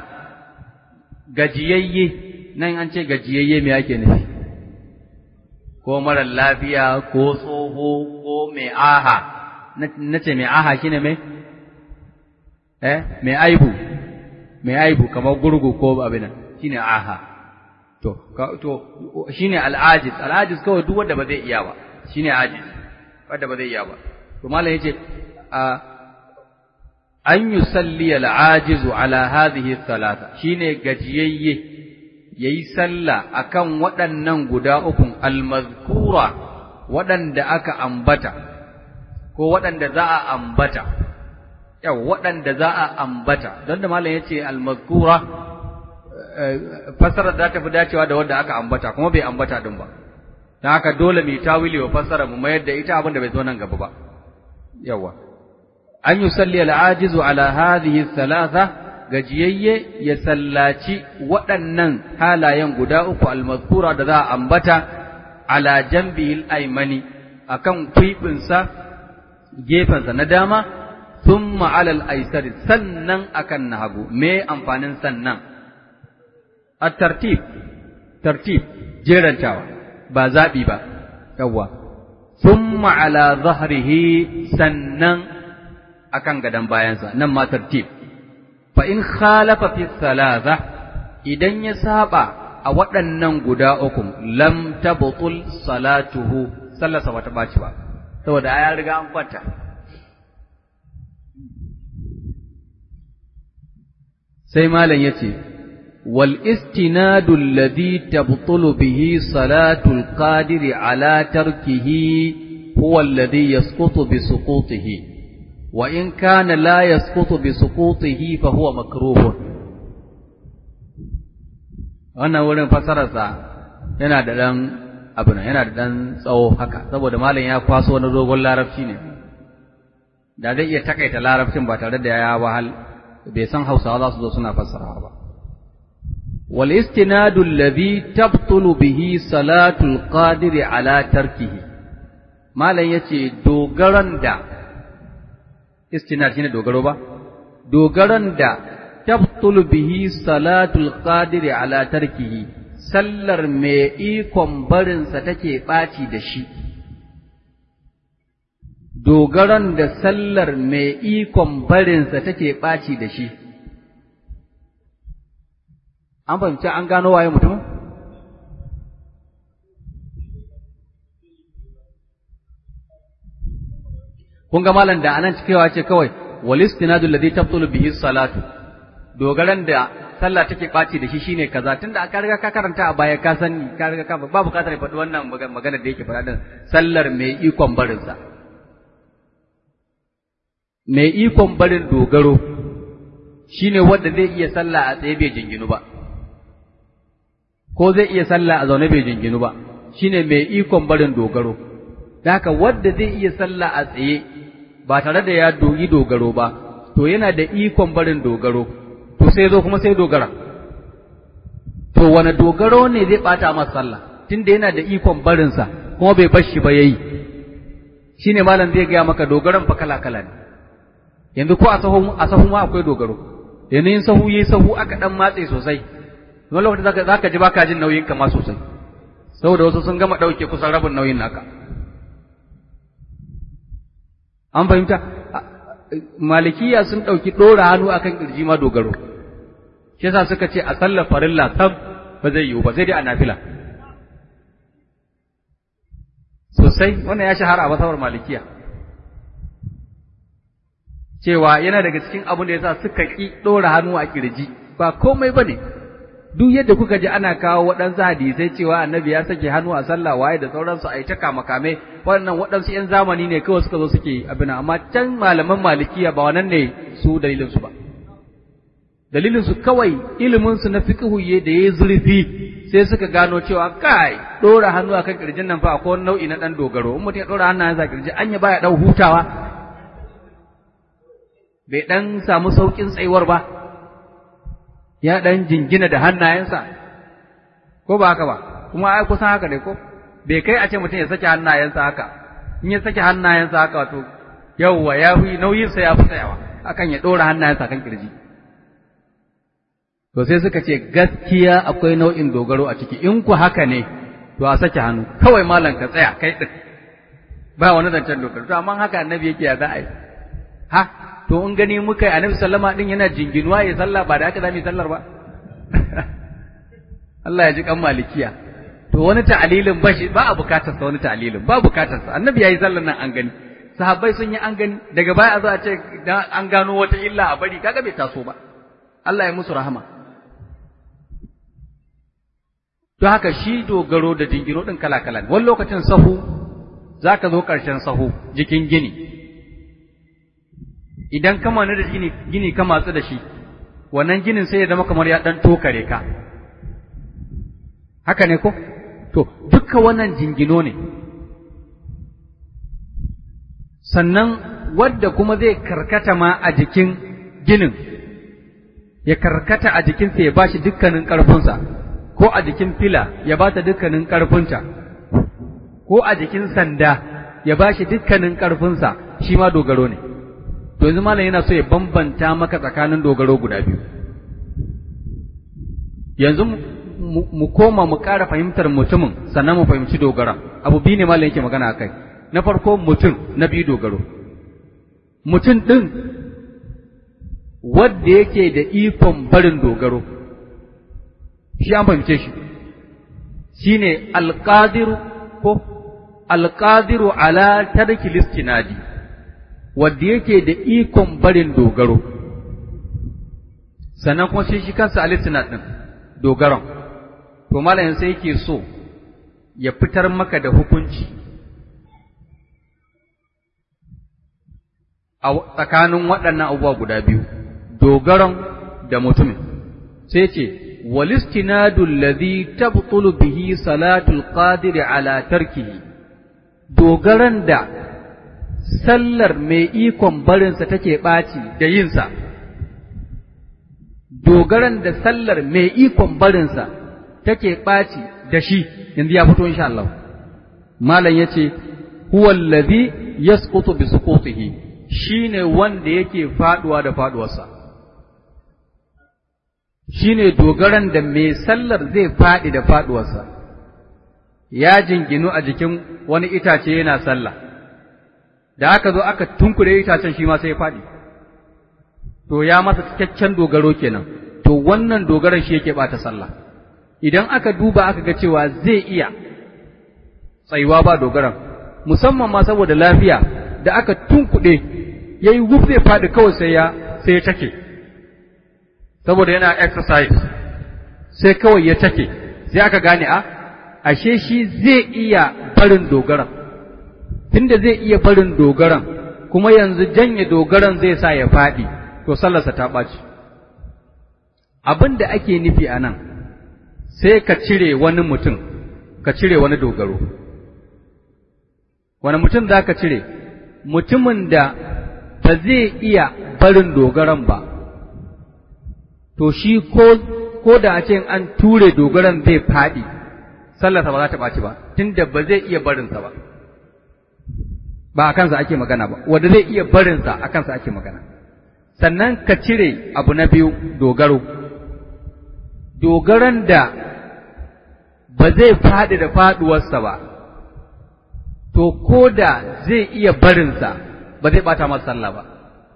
gajiyayye nan an ce gajiyayye me ake nufi ko marar lafiya ko tsoho ko mai aha na ce mai aha shine mai eh mai aibu mai aibu kamar gurgu ko abin shine aha to to shine al'ajiz al'ajiz kawai duk wanda ba zai iya ba shine ajiz wanda ba zai iya ba to mallam yace a an yusalli al'ajizu ala hadhihi thalatha shine gajiyayye yayi sallah akan waɗannan guda ukun almazkura waɗanda aka ambata ko waɗanda za a ambata yau waɗanda za a ambata don da malam yace almazkura fassarar za ta fi dacewa da wanda aka ambata kuma bai ambata din ba don haka dole mu tawili wa fassara mu mayar da ita abin da bai zo nan gaba ba yawa an yusalli al'ajizu ala hadhihi thalatha gajiyayye ya sallaci waɗannan halayen guda uku almazkura da za a ambata ala jambihil aymani akan kwiɓinsa gefensa na dama thumma ala al-aysari sannan akan na hagu me amfanin sannan at-tartib tartib jerantawa ba zabi ba yawa thumma ala dhahrihi sannan akan gadan bayansa nan ma tartib fa in khalafa fi thalatha idan ya saba a waɗannan guda uku lam tabtul salatuhu sallarsa bata baci ba saboda ya riga an kwanta sai malam yace wal istinadu alladhi tabtulu bihi salatul qadiri ala tarkihi huwa alladhi yasqutu bi suqutihi wa in kana la yasqutu bi suqutihi fa huwa makruhun wannan wurin fasararsa yana da dan abu yana da dan tsawo haka saboda malam ya kwaso wani dogon larabci ne da zai iya takaita larabcin ba tare da ya wahal bai san hausawa za su zo suna fassarawa ba wal istinadu alladhi tabtulu bihi salatul qadiri ala tarkihi malam yace dogaran da istinad shine dogaro ba dogaran da tabtulu bihi salatul qadiri ala tarkihi sallar mai ikon barinsa take ɓaci da shi dogaran da sallar mai ikon barinsa take ɓaci da shi an fahimci an gano waye mutum kun ga malam da anan cikewa ce kawai wal istinadu alladhi tabtulu bihi salatu dogaran da sallah take ɓaci da shi shine kaza tunda ka riga ka karanta a baya ka sani ka riga ka ba bukatar faɗi wannan magana da yake faɗa din sallar mai ikon barinsa mai ikon barin dogaro shine wanda zai iya sallah a tsaye bai jinginu ba ko zai iya sallah a zaune bai jinginu ba shine mai ikon barin dogaro da haka wanda zai iya sallah a tsaye ba tare da ya dogi dogaro ba to yana da ikon barin dogaro to sai zo kuma sai dogara to wani dogaro ne zai bata masa sallah tunda yana da ikon barinsa kuma bai bar shi ba yayi shine malam zai gaya maka dogaron fa kala kala ne yanzu ko a sahu a sahu ma akwai dogaro yanzu in sahu yayi sahu aka dan matse sosai wani lokaci zaka zaka ji baka jin nauyin ka ma sosai saboda wasu sun gama dauke kusan rabin nauyin naka an fahimta malikiya sun dauki dora hannu akan kirji ma dogaro shi yasa suka ce a sallar farilla sam ba zai yiwu ba sai dai a nafila sosai wannan ya shahara a masawar malikiya cewa yana daga cikin abin da yasa suka ki ɗora hannu a kirji ba komai bane duk yadda kuka ji ana kawo waɗansu hadisai cewa annabi ya sake hannu a sallah waye da sauransu a yi ta kame waɗannan waɗansu ‘yan zamani ne kawai suka zo suke abin amma can malaman malikiya ba wannan ne su dalilinsu ba dalilinsu kawai iliminsu na fiqhuye da ya zurfi sai suka gano cewa kai ɗora hannu akan kirjin nan fa akwai nau'i na ɗan dogaro in mutum ya ɗora hannayensa a kirji anya baya ɗan hutawa bai ɗan samu sauƙin tsayuwar ba ya ɗan jingina da hannayensa ko ba haka ba kuma ai kusan haka ne ko bai kai a ce mutum ya sake hannayensa haka in ya sake hannayensa haka wato yawwa ya fi nauyinsa ya fi tsayawa akan ya ɗora hannayensa kan kirji to sai suka ce gaskiya akwai nau'in dogaro a ciki in ku haka ne to a sake hannu kawai malam ka tsaya kai ɗin ba wani zancen dogaro to amma haka annabi yake ya za a yi ha to in gani muka yi annabi sallama din yana jinginuwa ya sallah ba da haka zamu yi sallar ba Allah ya ji kan malikiya to wani ta'alilin ba shi ba a bukatar sa wani ta'alilin ba bukatar sa annabi yayi sallar nan an gani sahabbai sun yi an gani daga baya a zo a ce dan an gano wata illa a bari kaga bai taso ba Allah ya musu rahama to haka shi dogaro da jingino din kala kala wani lokacin sahu zaka zo karshen sahu jikin gini idan ka manu da gini gini ka matsu da shi wannan ginin sai ya zama kamar ya dan tokare ka haka ne ko to duka wannan jingino ne sannan wadda kuma zai karkata ma a jikin ginin ya karkata a jikinsa ya bashi dukkanin ƙarfinsa ko a jikin fila ya ba ta dukkanin ƙarfinta ko a jikin sanda ya bashi dukkanin ƙarfinsa shi ma dogaro ne to yanzu malam yana so ya bambanta maka tsakanin dogaro guda biyu yanzu mu koma mu ƙara fahimtar mutumin sannan mu fahimci dogara abu biyu ne malam yake magana akai na farko mutum na biyu dogaro mutum ɗin wadda yake da ikon barin dogaro shi an fahimce shi shine alqadiru ko alqadiru ala tarki listinadi wadda yake da ikon barin dogaro sannan kuma shi shi kansa alistinad din dogaron to malamin sai yake so ya fitar maka da hukunci a tsakanin waɗannan abubuwa guda biyu dogaron da mutumin sai ce walistinadu alladhi tabtulu bihi salatul qadiri ala tarkihi dogaran da sallar mai ikon barinsa take ɓaci da yinsa dogaran da sallar mai ikon barinsa take ɓaci da shi yanzu ya fito insha Allah malam yace huwa allazi yasqutu bi suqutihi shine wanda yake faduwa da faduwarsa shine dogaran da mai sallar zai fadi da faduwarsa ya jinginu a jikin wani itace yana sallah da aka zo aka tunkure itacen shi ma sai ya fadi to ya masa cikakken dogaro kenan to wannan dogaran shi yake bata sallah idan aka duba aka ga cewa zai iya tsayuwa ba dogaran musamman ma saboda lafiya da aka tunkuɗe ya yi wuf zai faɗi kawai sai ya sai ya take saboda yana exercise sai kawai ya take sai aka gane a ashe shi zai iya barin dogaran tunda zai iya barin dogaran kuma yanzu janye dogaran zai sa ya faɗi to sallarsa ta ɓaci abin da ake nufi a nan sai ka cire wani mutum ka cire wani dogaro wani mutum za ka cire mutumin da ba zai iya barin dogaran ba to shi ko ko da a ce an ture dogaran zai faɗi sallarsa ba za ta ɓaci ba tunda ba zai iya barinsa ba ba a kansa ake magana ba wanda zai iya barinsa a kansa ake magana sannan ka cire abu na biyu dogaro dogaran da ba zai faɗi da faɗuwarsa ba to ko da zai iya barinsa ba zai ɓata masa sallah ba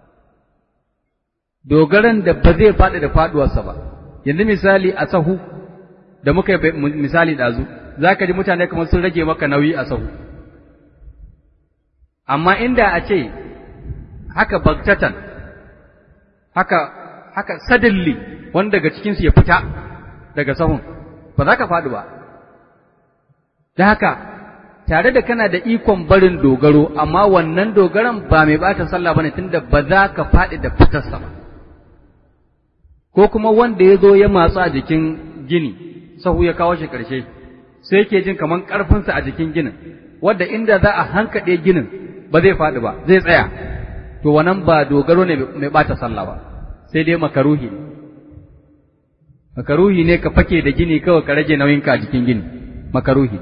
dogaran da ba zai faɗi da faɗuwarsa ba yanzu misali a sahu da muka yi misali ɗazu za ka ji mutane kamar sun rage maka nauyi a sahu amma inda a ce haka baktatan haka haka sadalli wanda daga cikinsu ya fita daga sahun ba za ka faɗi ba da haka tare da kana da ikon barin dogaro amma wannan dogaran ba mai bata sallah bane tunda ba za ka faɗi da fitarsa ba ko kuma wanda ya zo ya matsu a jikin gini sahu ya kawo shi ƙarshe sai yake jin kaman ƙarfinsa a jikin ginin wadda inda za a hankaɗe ginin ba zai faɗi ba zai tsaya to wannan ba dogaro ne mai bata sallah ba sai dai makaruhi ne makaruhi ne ka fake da gini kawai ka rage nauyinka a jikin gini makaruhi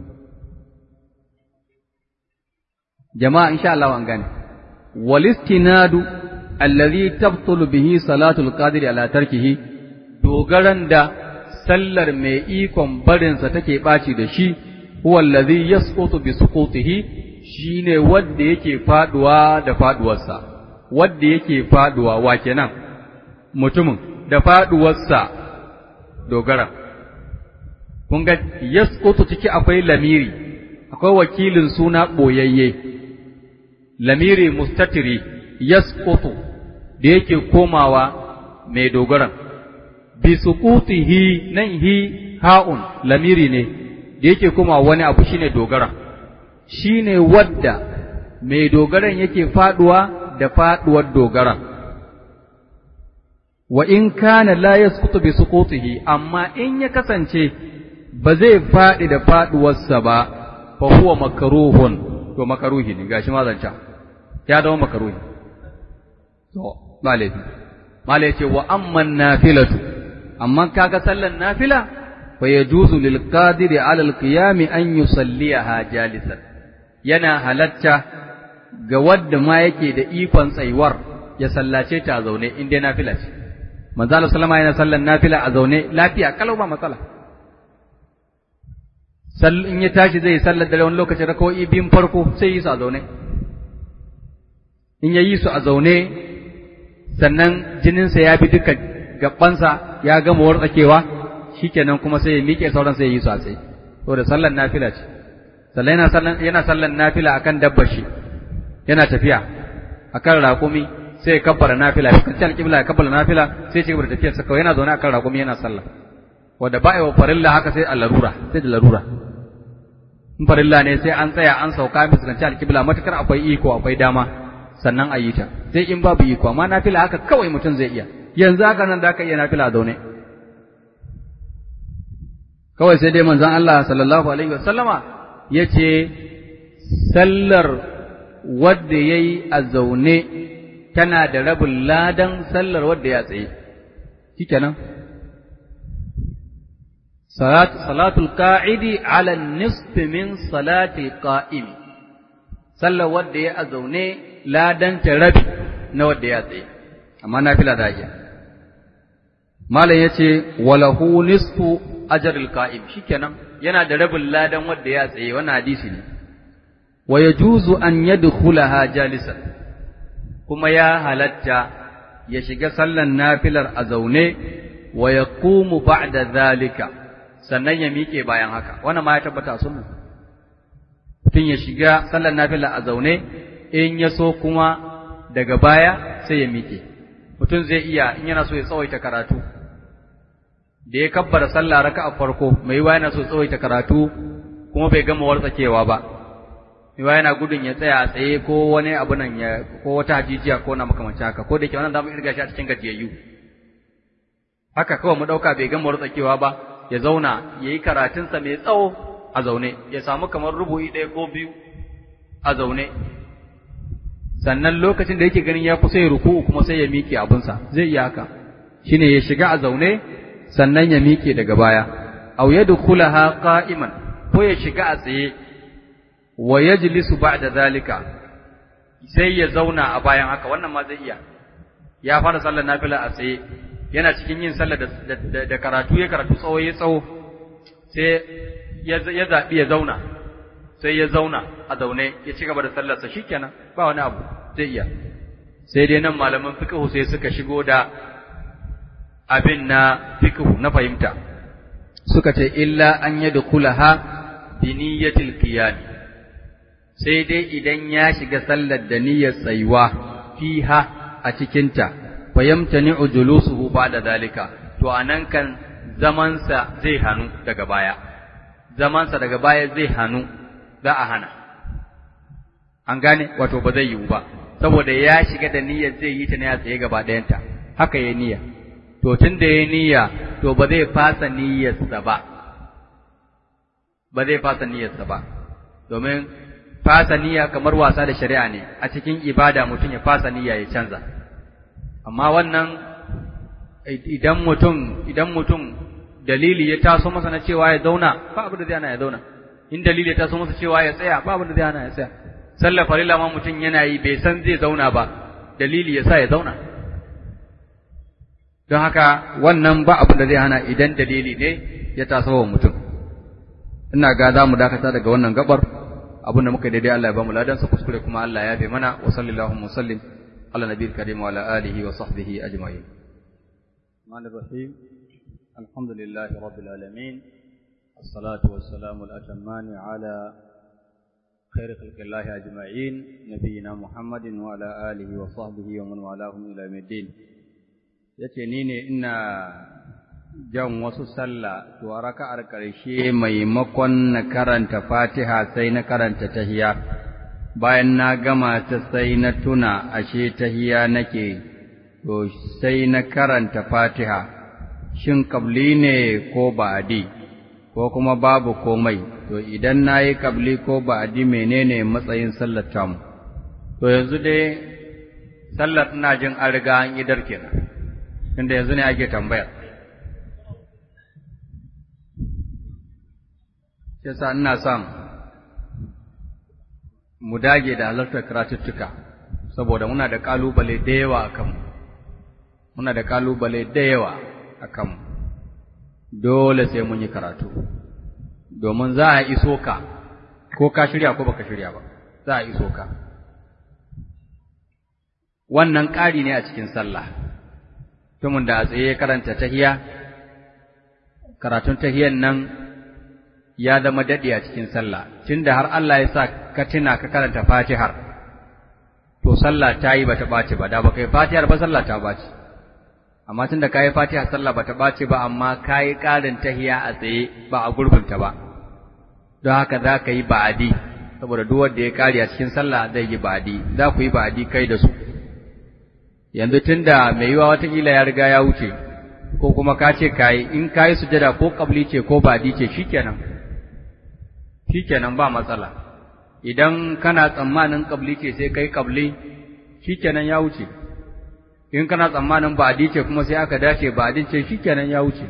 jama'a insha Allah an gane walistinadu allazi tabtulu bihi salatul qadir ala tarkihi dogaran da sallar mai ikon barinsa take ɓaci da shi huwa allazi yasqutu bi suqutihi shine wanda yake faduwa da faduwarsa wanda yake faduwa wa kenan mutumin da faduwarsa dogara kun ga yasqutu ciki akwai lamiri akwai wakilin suna boyayye lamiri mustatiri yasqutu da yake komawa mai dogaran bi suqutihi nan hi ha'un lamiri ne da yake komawa wani abu shine dogara shine wadda mai dogaran yake faduwa da faduwar dogaran wa in kana la yasqutu bi suqutihi amma in ya kasance ba zai fadi da faduwarsa ba fa huwa makruhun to makaruhi ne gashi ma zanca ya zama makaruhi to ba laifi mala yace wa amman nafilatu amma kaga sallan nafila fa yajuzu lil qadiri ala al qiyam an yusalliha jalisan yana halatta ga wadda ma yake da ikon tsayuwar ya sallace ta a zaune in dai nafila ce manzo Allah sallama yana sallan nafila a zaune lafiya kalau ba matsala sall in ya tashi zai sallar da wani lokaci rakawoyi biyun farko sai yi su a zaune in ya yi su a zaune sannan jininsa ya bi duka gabansa ya gama wartsakewa shikenan kuma sai ya miƙe sauran sai ya yi su a tsaye saboda sallar nafila ce sallan yana sallan yana sallan nafila akan dabbar shi yana tafiya akan raƙumi sai ya kabbara nafila ya kanci alƙibla ya kabbara nafila sai ya ci gaba da tafiyarsa kawai yana zaune akan raƙumi yana sallah wanda ba wa farilla haka sai a larura sai da larura in farilla ne sai an tsaya an sauka fuskanci alƙibla matukar akwai iko akwai dama sannan a yi ta sai in babu iko amma nafila haka kawai mutum zai iya yanzu haka nan da aka iya nafila zaune kawai sai dai manzon Allah sallallahu alaihi wasallama yace sallar wadda yayi a zaune tana da rabin ladan sallar wadda ya tsaye shikenan salat salatul qa'idi ala nisfi min salati qa'imi sallar wanda ya zaune ladan rabi na wanda ya tsaye amma nafila da iya malam yace walahu nisfu ajril qa'im shikenan yana da rabin ladan wanda ya tsaye wannan hadisi ne wa yajuzu an yadkhulaha jalisan kuma ya halatta ya shiga sallan nafilar a zaune wa yaqumu ba'da zalika sannan ya miƙe bayan haka wannan ma ya tabbata a sunna mutum ya shiga sallan nafila a zaune in ya so kuma daga baya sai ya miƙe mutum zai iya in yana so ya tsawaita karatu da ya kabbara sallah raka'a farko mai yiwa yana so ya tsawaita karatu kuma bai gama wartsakewa ba mai yana gudun ya tsaya a tsaye ko wani abu nan ya ko wata hajijiya ko na makamanci haka ko da ke wannan zamu irga shi a cikin gajiyayyu haka kawai mu dauka bai gama wartsakewa ba ya zauna yayi karatunsa mai tsawo a zaune ya samu kamar rubu'i ɗaya ko biyu a zaune sannan lokacin da yake ganin ya kusa ya ruku'u kuma sai ya miƙe abunsa zai iya haka shine ya shiga a zaune sannan ya miƙe daga baya aw yadkhulaha qa'iman ko ya shiga a tsaye wa yajlisu ba'da zalika sai ya zauna a bayan haka wannan ma zai iya ya fara sallar nafila a tsaye yana cikin yin sallar da, da, karatu ya karatu tsawo ya tsawo sai ya zaɓi ya zauna sai ya zauna a zaune ya ci gaba da sallarsa shikenan ba wani abu zai iya sai dai nan malaman fiqhu sai suka shigo da abin na fiqhu na fahimta suka ce illa an yadkhulaha bi niyyatil qiyam sai dai idan ya shiga sallar da niyyar tsayuwa fiha a cikinta fayamtani'u julusuhu ba'da zalika to anan kan zamansa zai hanu daga baya zamansa daga baya zai hanu za a hana an gane wato ba zai yiwu ba saboda ya shiga da niyyar zai yi ta ne a tsaye gaba ɗayanta haka ya niyya to tun da ya niyya to ba zai fasa niyyarsa ba ba zai fasa niyyarsa ba domin fasa niyya kamar wasa da shari'a ne a cikin ibada mutum ya fasa niyya ya canza amma wannan idan mutum idan mutum dalili ya taso masa na cewa ya zauna ba abin da zai hana ya zauna in dalili ya taso masa cewa ya tsaya ba abin da zai hana ya tsaya sallar farilla ma mutum yana yi bai san zai zauna ba dalili ya sa ya zauna don haka wannan ba abin da zai hana idan dalili ne ya taso wa mutum ina ga za mu dakata daga wannan gabar abin da muka daidai Allah ya ba mu ladan sa kuskure kuma Allah ya yafe mana wa sallallahu wa sallim ala nabiyil karim wa ala alihi wa sahbihi ajma'in Rahmanir Rahim Alhamdulillah rabbil alamin الصلاة والسلام الأتمان على خير خلق الله أجمعين نبينا محمد وعلى آله وصحبه ومن والاهم إلى يوم الدين yace ni ne ina jan wasu sallah to a raka'ar ƙarshe maimakon na karanta fatiha sai na karanta tahiya bayan na gama ta sai na tuna ashe tahiya nake to sai na karanta fatiha shin kabli ne ko ba'adi ko kuma babu komai to idan na yi kabli ko ba'adi menene matsayin sallar tamu to yanzu dai sallar ina jin an riga an idar kenan tunda yanzu ne ake tambaya yasa ina son mu dage da halartar karatuttuka saboda muna da kalubale da yawa a kanmu muna da kalubale da yawa a kanmu dole sai mun yi karatu domin za a iso ka ko ka shirya ko baka shirya ba za a iso ka wannan ƙari ne a cikin sallah tumun da a tsaye karanta tahiya karatun tahiyan nan ya zama daɗi a cikin sallah tunda har Allah ya sa ka tuna ka karanta fatihar to sallah ta yi bata ɓaci ba da baka yi fatihar ba sallah ta ɓaci amma tunda ka yi fatiha sallah bata ɓaci ba amma ka yi ƙarin tahiya a tsaye ba a gurbinta ba don haka za ka yi ba'adi saboda duk wanda ya kare a cikin sallah zai yi ba'adi za ku yi ba'adi kai da su yanzu tunda mai yiwa watakila ya riga ya wuce ko kuma ka ce kayi in kayi sujada ko kabli ce ko ba'adi ce shikenan shikenan ba matsala idan kana tsammanin kabli ce sai kai kabli shikenan ya wuce in kana tsammanin ba ce kuma sai aka dace ba ce shikenan ya wuce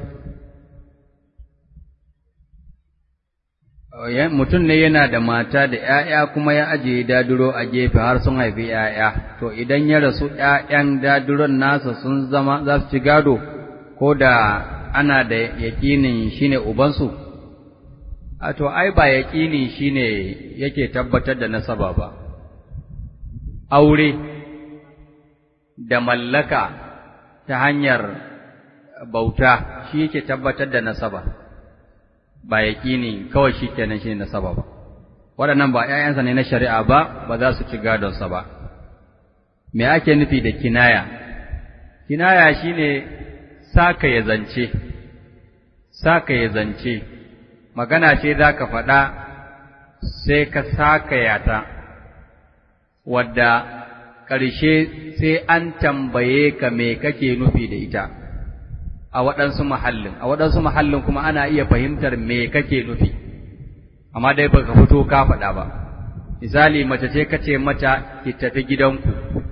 mutum ne yana da mata da ‘ya'ya kuma ya ajiye daduro a gefe har sun haifi ‘ya'ya, to idan ya rasu ‘ya'yan daduron nasa sun zama za su ci gado ko da ana da yaƙinin shi ne ubansu? A to, ai, ba yaƙini shi ne yake tabbatar da nasaba ba, aure da mallaka ta hanyar bauta shi yake tabbatar da nasaba. ba yaƙini kawai shi kenan shi ne nasaba ba waɗannan ba ‘ya'yansa ne na shari'a ba ba za su ci gadonsa ba me ake nufi da kinaya kinaya shi ne saka ya zance saka ya zance magana ce za ka faɗa sai ka saka yata wadda ƙarshe sai an tambaye ka me kake nufi da ita a waɗansu mahallin a waɗansu mahallin kuma ana iya fahimtar me kake nufi amma dai baka fito ka faɗa ba misali mace ce kace mata ki tafi gidanku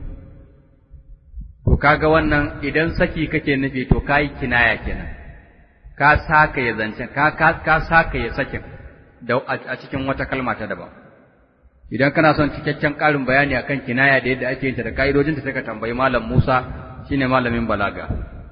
to kaga wannan idan saki kake nufi to kai kinaya kenan ka saka ya zancen ka ka, ka saka ya sakin da a cikin wata kalma ta daban idan kana son cikakken ƙarin bayani akan kinaya da yadda ake yin ta da ka'idojinta sai ka tambayi malam Musa shine malamin balaga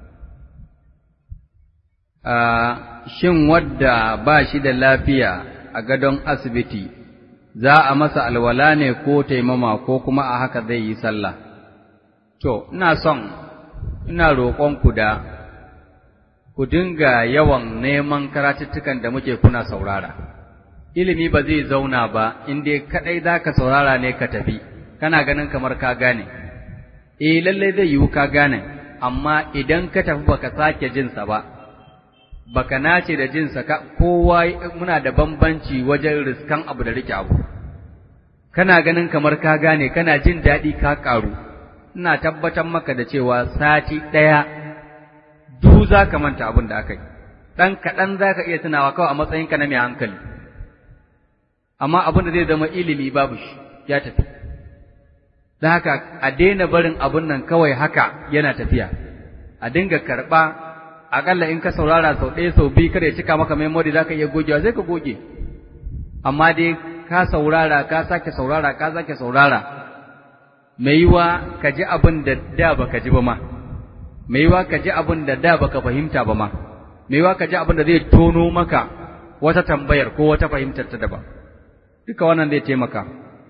shin wadda ba shi da lafiya a gadon asibiti za a masa alwala ne ko taimama ko kuma a haka zai yi sallah to ina son ina roƙonku da ku dinga yawan neman karatuttukan da muke kuna saurara ilimi ba zai zauna ba in dai kadai zaka saurara ne ka tafi kana ganin kamar ka gane eh lalle zai yiwu ka gane amma idan ka tafi baka sake jinsa ba baka nace da jinsa ka kowa muna da bambanci wajen riskan abu da rike abu kana ganin kamar ka gane kana jin daɗi ka ƙaru ina tabbatar maka da cewa sati ɗaya du za ka manta abin da aka yi ɗan kaɗan za ka iya tunawa kawai a matsayinka na mai hankali amma abin da zai zama ilimi babu shi ya tafi da haka a daina barin abin nan kawai haka yana tafiya a dinga karɓa aƙalla in ka saurara sau ɗaya sau biyu kada ya cika maka memory za ka iya gogewa zai ka goge amma dai ka saurara ka sake saurara ka sake saurara mai yiwa ka ji abin da da baka ji ba ma mai yiwa ka ji abin da da baka fahimta ba ma mai yiwa ka ji abin da zai tono maka wata tambayar ko wata fahimtar ta daban duka wannan zai taimaka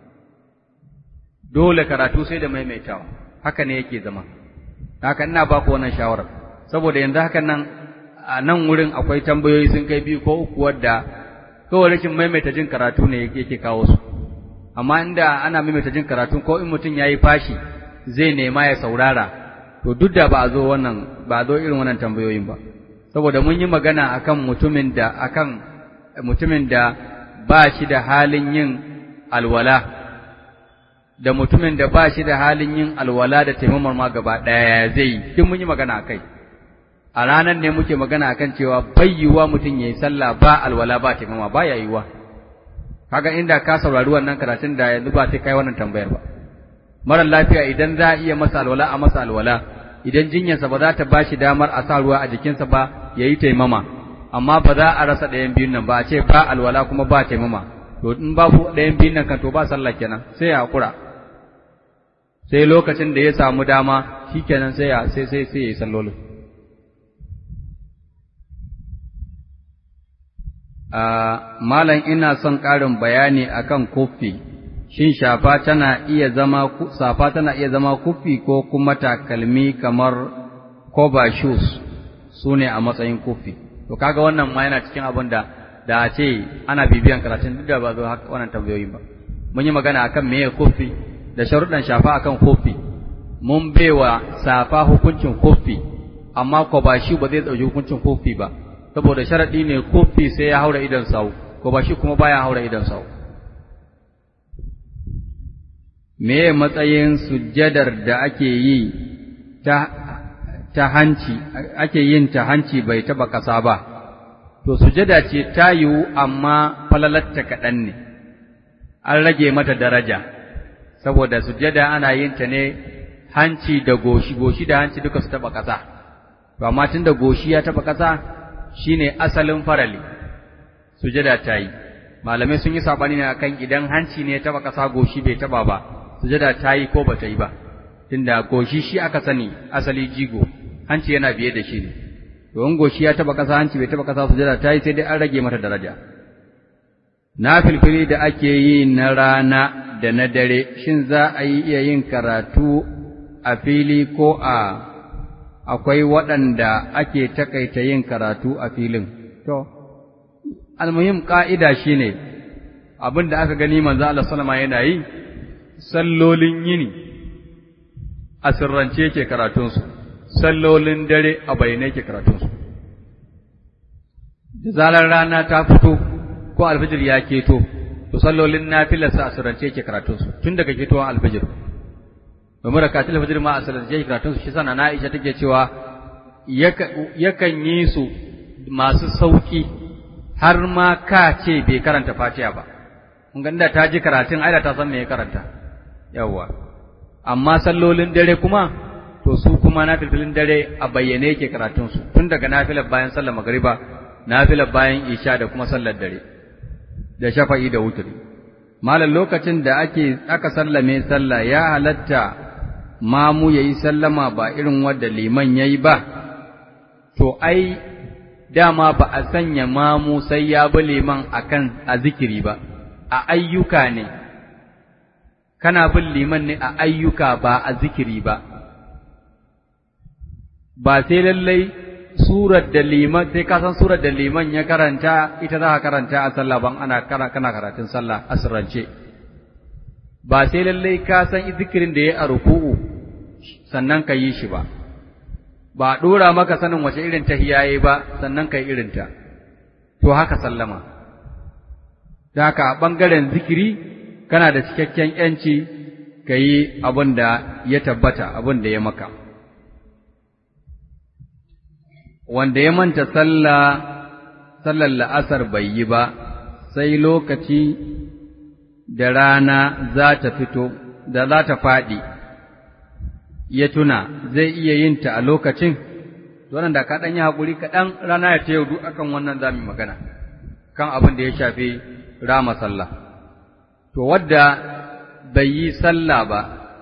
dole karatu sai da maimaitawa haka ne yake zama haka ina ba ku wannan shawarar saboda yanzu hakan nan a nan wurin akwai tambayoyi sun kai biyu ko uku wadda kawai rashin maimaita jin karatu ne yake kawo su amma inda ana maimaita jin karatu ko in mutum yayi fashi zai nema ya saurara to duk da ba a zo wannan ba a zo irin wannan tambayoyin ba saboda mun yi magana akan mutumin da akan mutumin da ba shi da halin yin alwala da mutumin da ba shi da halin yin alwala da taimamar ma gaba ɗaya zai yi duk mun yi magana akai a ranar ne muke magana akan cewa bayyuwa mutum yayi sallah ba alwala ba taimama ba ya yiwa kaga inda ka saurari wannan karatun da yanzu ba sai kai wannan tambayar ba mara lafiya idan za a iya masa alwala a masa alwala idan jinyarsa ba za ta ba shi damar a sa ruwa a jikinsa ba ya yi taimama amma ba za a rasa ɗayan biyun nan ba a ce ba alwala kuma ba taimama to in babu ɗayan biyun nan kan to ba sallah kenan sai ya haƙura sai lokacin da ya samu dama shikenan sai ya sai sai sai ya yi sallolin malam ina son ƙarin bayani akan kufi shin shafa tana iya zama safa tana iya zama kufi ko kuma takalmi kamar cover shoes su ne a matsayin kufi to kaga wannan ma yana cikin abin da da a ce ana bibiyan karatun duk da ba zo haka wannan tambayoyin ba mun yi magana akan meye kufi da sharuɗan shafa akan kufi mun baiwa safa hukuncin kufi amma cover shoe ba zai ɗauki hukuncin kufi ba saboda sharaɗi ne kofi sai ya haura idan sau ko ba shi kuma baya haura idan sau me matsayin sujjadar da ake yi ta ta hanci ake yin ta hanci bai taba ƙasa ba to sujjada ce ta yiwu amma falalatta kaɗan ne an rage mata daraja saboda sujjada ana yin ta ne hanci da goshi goshi da hanci duka su taba ƙasa to amma tunda goshi ya taba ƙasa shine asalin farali sujada ta yi malamai sun yi sabani ne akan idan hanci ne ya taba ƙasa goshi bai taba ba sujada ta yi ko ba ta yi ba tunda goshi shi aka sani asali jigo hanci yana biye da shi ne to in goshi ya taba ƙasa hanci bai taba ƙasa sujada ta yi sai dai an rage mata daraja na filfili da ake yi na rana da na dare shin za a yi iya yin karatu a fili ko a akwai waɗanda ake takaita yin karatu a filin to almuhim ƙa'ida shine abin da aka gani manzo Allah sallama yana yi sallolin yini a sirrance yake karatunsu sallolin dare a bayyane yake karatunsu da zarar rana ta fito ko alfijir ya keto to sallolin nafilarsa a sirrance yake karatunsu tun daga ketowar alfijir domin rakatul alfijir ma a sirrance yake karatunsu shi sana na Aisha take cewa yakan yi su masu sauki har ma ka ce bai karanta Fatiha ba kun ga inda ta ji karatun aida ta san me ya karanta yawwa amma sallolin dare kuma to su kuma nafilfilin dare a bayyane yake karatun su tun daga nafilar bayan sallar magriba nafilar bayan isha da kuma sallar dare da shafa'i da wuturi malam lokacin da ake aka sallame sallah ya halatta mamu yayi sallama ba irin wanda liman yayi ba to ai dama ba a sanya mamu sai ya bi liman akan a zikiri ba a ayyuka ne kana bin liman ne a ayyuka ba a zikiri ba ba sai lallai surar da liman sai ka san surar da liman ya karanta ita za ka karanta a sallah ban ana kana karatun sallah a sirrance ba sai lallai ka san zikirin da ya a ruku'u sannan ka yi shi ba ba dora maka sanin wace irin tahiyya yayi ba sannan kai irin ta to haka sallama da haka a bangaren zikiri kana da cikakken yanci ka yi abin da ya tabbata abin da ya maka wanda ya manta sallah sallar la'asar bai yi ba sai lokaci da rana za ta fito da za ta faɗi ya tuna zai iya yin ta a lokacin wannan da ka ɗan yi haƙuri kaɗan rana ya ta yau duk akan wannan za mu magana kan abin da ya shafi rama sallah to wadda bai yi sallah ba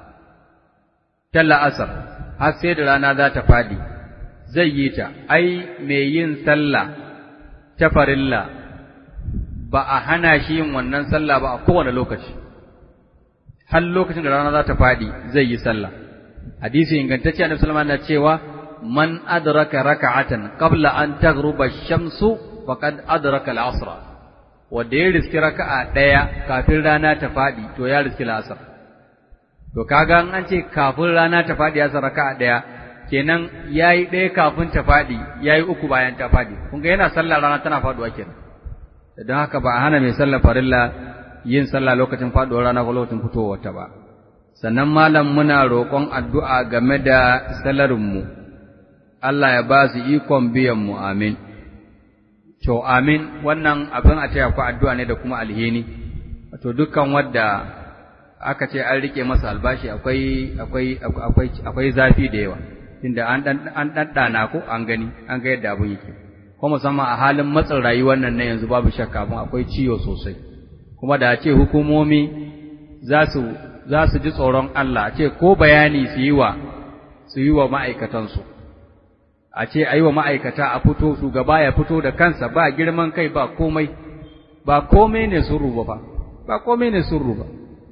ta la'asar har sai da rana za ta faɗi zai yi ta, ai, mai yin sallah ta farilla ba a hana shi yin wannan sallah ba a kowane lokaci, har lokacin da rana za ta faɗi zai yi sallah. Hadisi ingantacce Annabi Sulaiman na cewa man adraka raka'atan qabla an taghruba shamsu faqad adraka al-asra wanda ya riski raka'a ɗaya kafin rana ta faɗi to ya riski al-asr to kaga an ce kafin rana ta faɗi ya sa raka'a ɗaya kenan yayi ɗaya kafin ta faɗi yayi uku bayan ta faɗi kun ga yana sallah rana tana faɗuwa kenan don haka ba a hana mai sallar farilla yin sallah lokacin faɗuwar rana ko lokacin fitowar ta ba sannan malam muna roƙon addu'a game da salarin mu Allah ya ba su ikon biyan mu amin to amin wannan abin a taya ku addu'a ne da kuma alheri wato dukkan wanda aka ce an rike masa albashi akwai akwai akwai akwai zafi da yawa tunda an dan an daddana ko an gani an ga yadda abun yake ko musamman a halin matsin rayuwar nan na yanzu babu shakka abun akwai ciwo sosai kuma da ce hukumomi za su za su ji tsoron Allah ce ko bayani su yi wa su yi wa ma'aikatansu a ce a yi wa ma'aikata a fito shugaba ya fito da kansa ba girman kai ba komai ba komai ne sun ruba ba ba komai ne sun ruba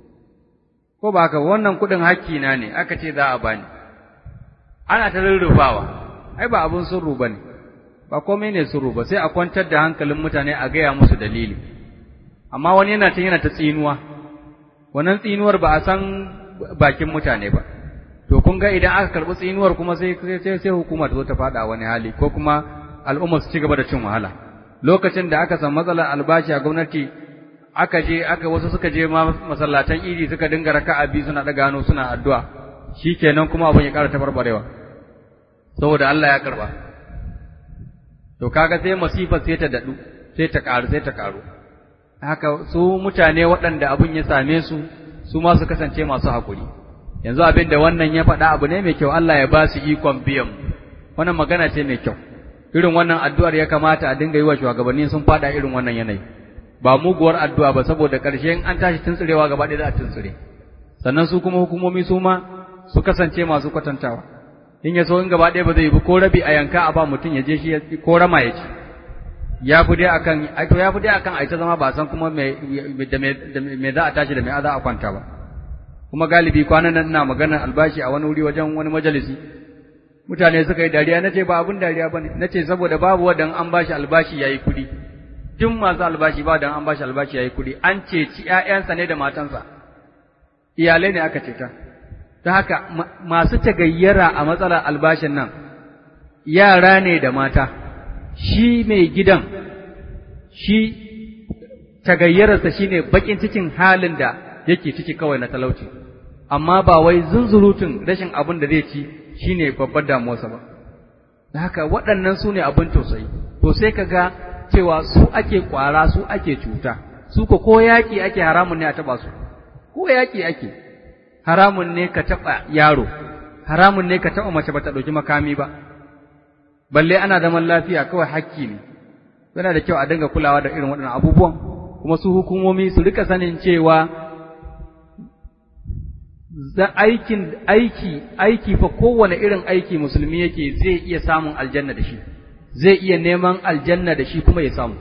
ko ba haka wannan kuɗin hakkina ne aka ce za a bani ana ta rurrufawa ai ba abun surru bane ba komai ne surru ba sai a kwantar da hankalin mutane a gaya musu dalili amma wani yana ta yana ta tsinuwa wannan tsinuwar ba a san bakin mutane ba to kun ga idan aka karɓi tsinuwar kuma sai sai sai hukuma ta zo ta faɗa wani hali ko kuma al'umma su ci gaba da cin wahala lokacin da aka san matsalar albashi a gwamnati aka je aka wasu suka je ma masallatan idi suka dinga raka'a biyu suna daga hannu suna addu'a shikenan kuma abin ya ƙara tabarbarewa saboda Allah ya karba to kaga sai masifar sai ta dadu sai ta karu sai ta karu haka su mutane waɗanda abin ya same su su ma su kasance masu hakuri yanzu abin da wannan ya faɗa abu ne mai kyau Allah ya ba su ikon biyan wannan magana ce mai kyau irin wannan addu'ar ya kamata a dinga yi wa shugabanni sun faɗa irin wannan yanayi ba muguwar addu'a ba saboda ƙarshen an tashi tuntsirewa gaba ɗaya za a tuntsire sannan su kuma hukumomi su ma su kasance masu kwatantawa in ya so in gaba ɗaya ba zai yi ko rabi a yanka a ba mutum ya je shi ko rama ya ci ya fi dai akan to ya fi dai akan a ita zama ba san kuma me da me za a tashi da me za a kwanta ba kuma galibi kwanan nan ina magana albashi a wani wuri wajen wani majalisi mutane suka yi dariya nace ba abun dariya bane nace saboda babu wadan an bashi albashi yayi kudi duk masu albashi ba dan an bashi albashi yayi kudi an ceci ƴaƴansa ne da matansa iyalai ne aka ceta ta haka masu tagayyara a matsalar albashin nan yara ne da mata shi mai gidan shi tagayyararsa shine bakin cikin halin da yake ciki kawai na talauci amma ba wai zunzurutun rashin abin da zai ci shine babbar damuwarsa ba da haka waɗannan su ne abin tausayi to sai ka ga cewa su ake ƙwara su ake cuta su ko ko yaƙi ake haramun ne a taɓa su ko yaƙi ake haramun ne ka taɓa yaro haramun ne ka taɓa mace ba ta ɗauki makami ba balle ana zaman lafiya kawai hakki ne yana da kyau a dinga kulawa da irin waɗannan abubuwan kuma su hukumomi su rika sanin cewa za aikin aiki aiki fa kowane irin aiki musulmi yake zai iya samun aljanna da shi zai iya neman aljanna da shi kuma ya samu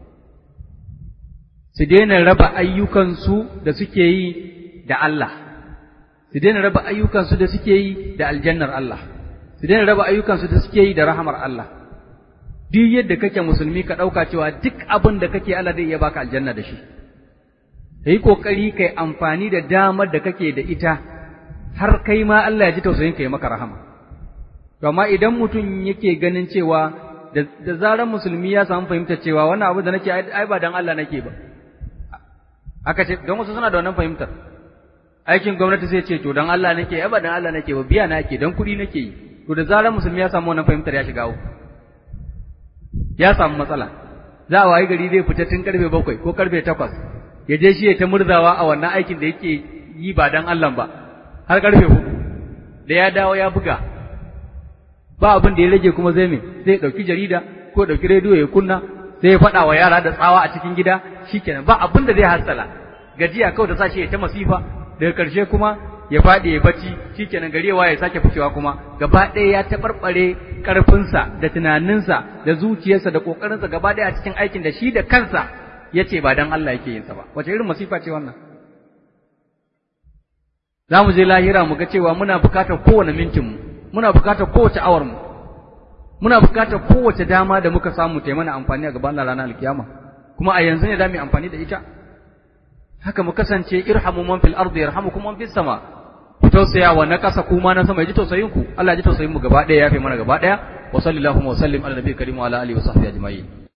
su daina raba ayyukansu da suke yi da Allah su daina raba ayyukansu da suke yi da aljannar Allah su daina raba ayyukansu da suke yi da rahamar Allah duk yadda kake musulmi ka ɗauka cewa duk abin da kake Allah zai iya baka aljanna da shi ka yi ƙoƙari ka yi amfani da damar da kake da ita har kai ma Allah ya ji tausayin ka yi maka rahama. Amma idan mutum yake ganin cewa da zarar musulmi ya samu fahimtar cewa wannan abu da nake ai ba dan Allah nake ba. Aka ce don wasu suna da wannan fahimtar. Aikin gwamnati sai ce to dan Allah nake ai ba dan Allah nake ba biya na ake dan kuɗi nake yi. To da zarar musulmi ya samu wannan fahimtar ya shiga Ya samu matsala. Za a wayi gari zai fita tun karfe bakwai ko karfe takwas ya je shi ya ta murzawa a wannan aikin da yake yi ba dan Allah ba har karfe hudu da ya dawo ya buga ba abin da ya rage kuma zai me sai ya dauki jarida ko dauki rediyo ya kunna sai ya faɗa wa yara da tsawa a cikin gida shikenan ba abin da zai hassala gajiya kawai ta sa shi ya ta masifa daga karshe kuma ya faɗi ya bacci shikenan gari ya sake fitowa kuma gaba ɗaya ya taɓarɓare ƙarfinsa da tunaninsa da zuciyarsa da ƙoƙarinsa gaba ɗaya a cikin aikin da shi da kansa ya ce ba don Allah yake yinsa ba, wace irin masifa ce wannan? Za mu je lahira mu ga cewa muna bukatar kowane mintinmu, muna bukatar kowace awarmu, muna bukatar kowace dama da muka samu ta mana amfani a gaban ranar alkiyama, kuma a yanzu ne za mu yi amfani da ita. Haka mu kasance irhamu man fil ardi yarhamukum man fis sama. Ku tausaya wa na ƙasa kuma na sama ya ji tausayin ku, Allah ya ji tausayin mu gaba ɗaya ya fi mana gaba ɗaya. Wa sallallahu wa sallim ala nabiyyi karim wa ala alihi wa sahbihi ajma'in.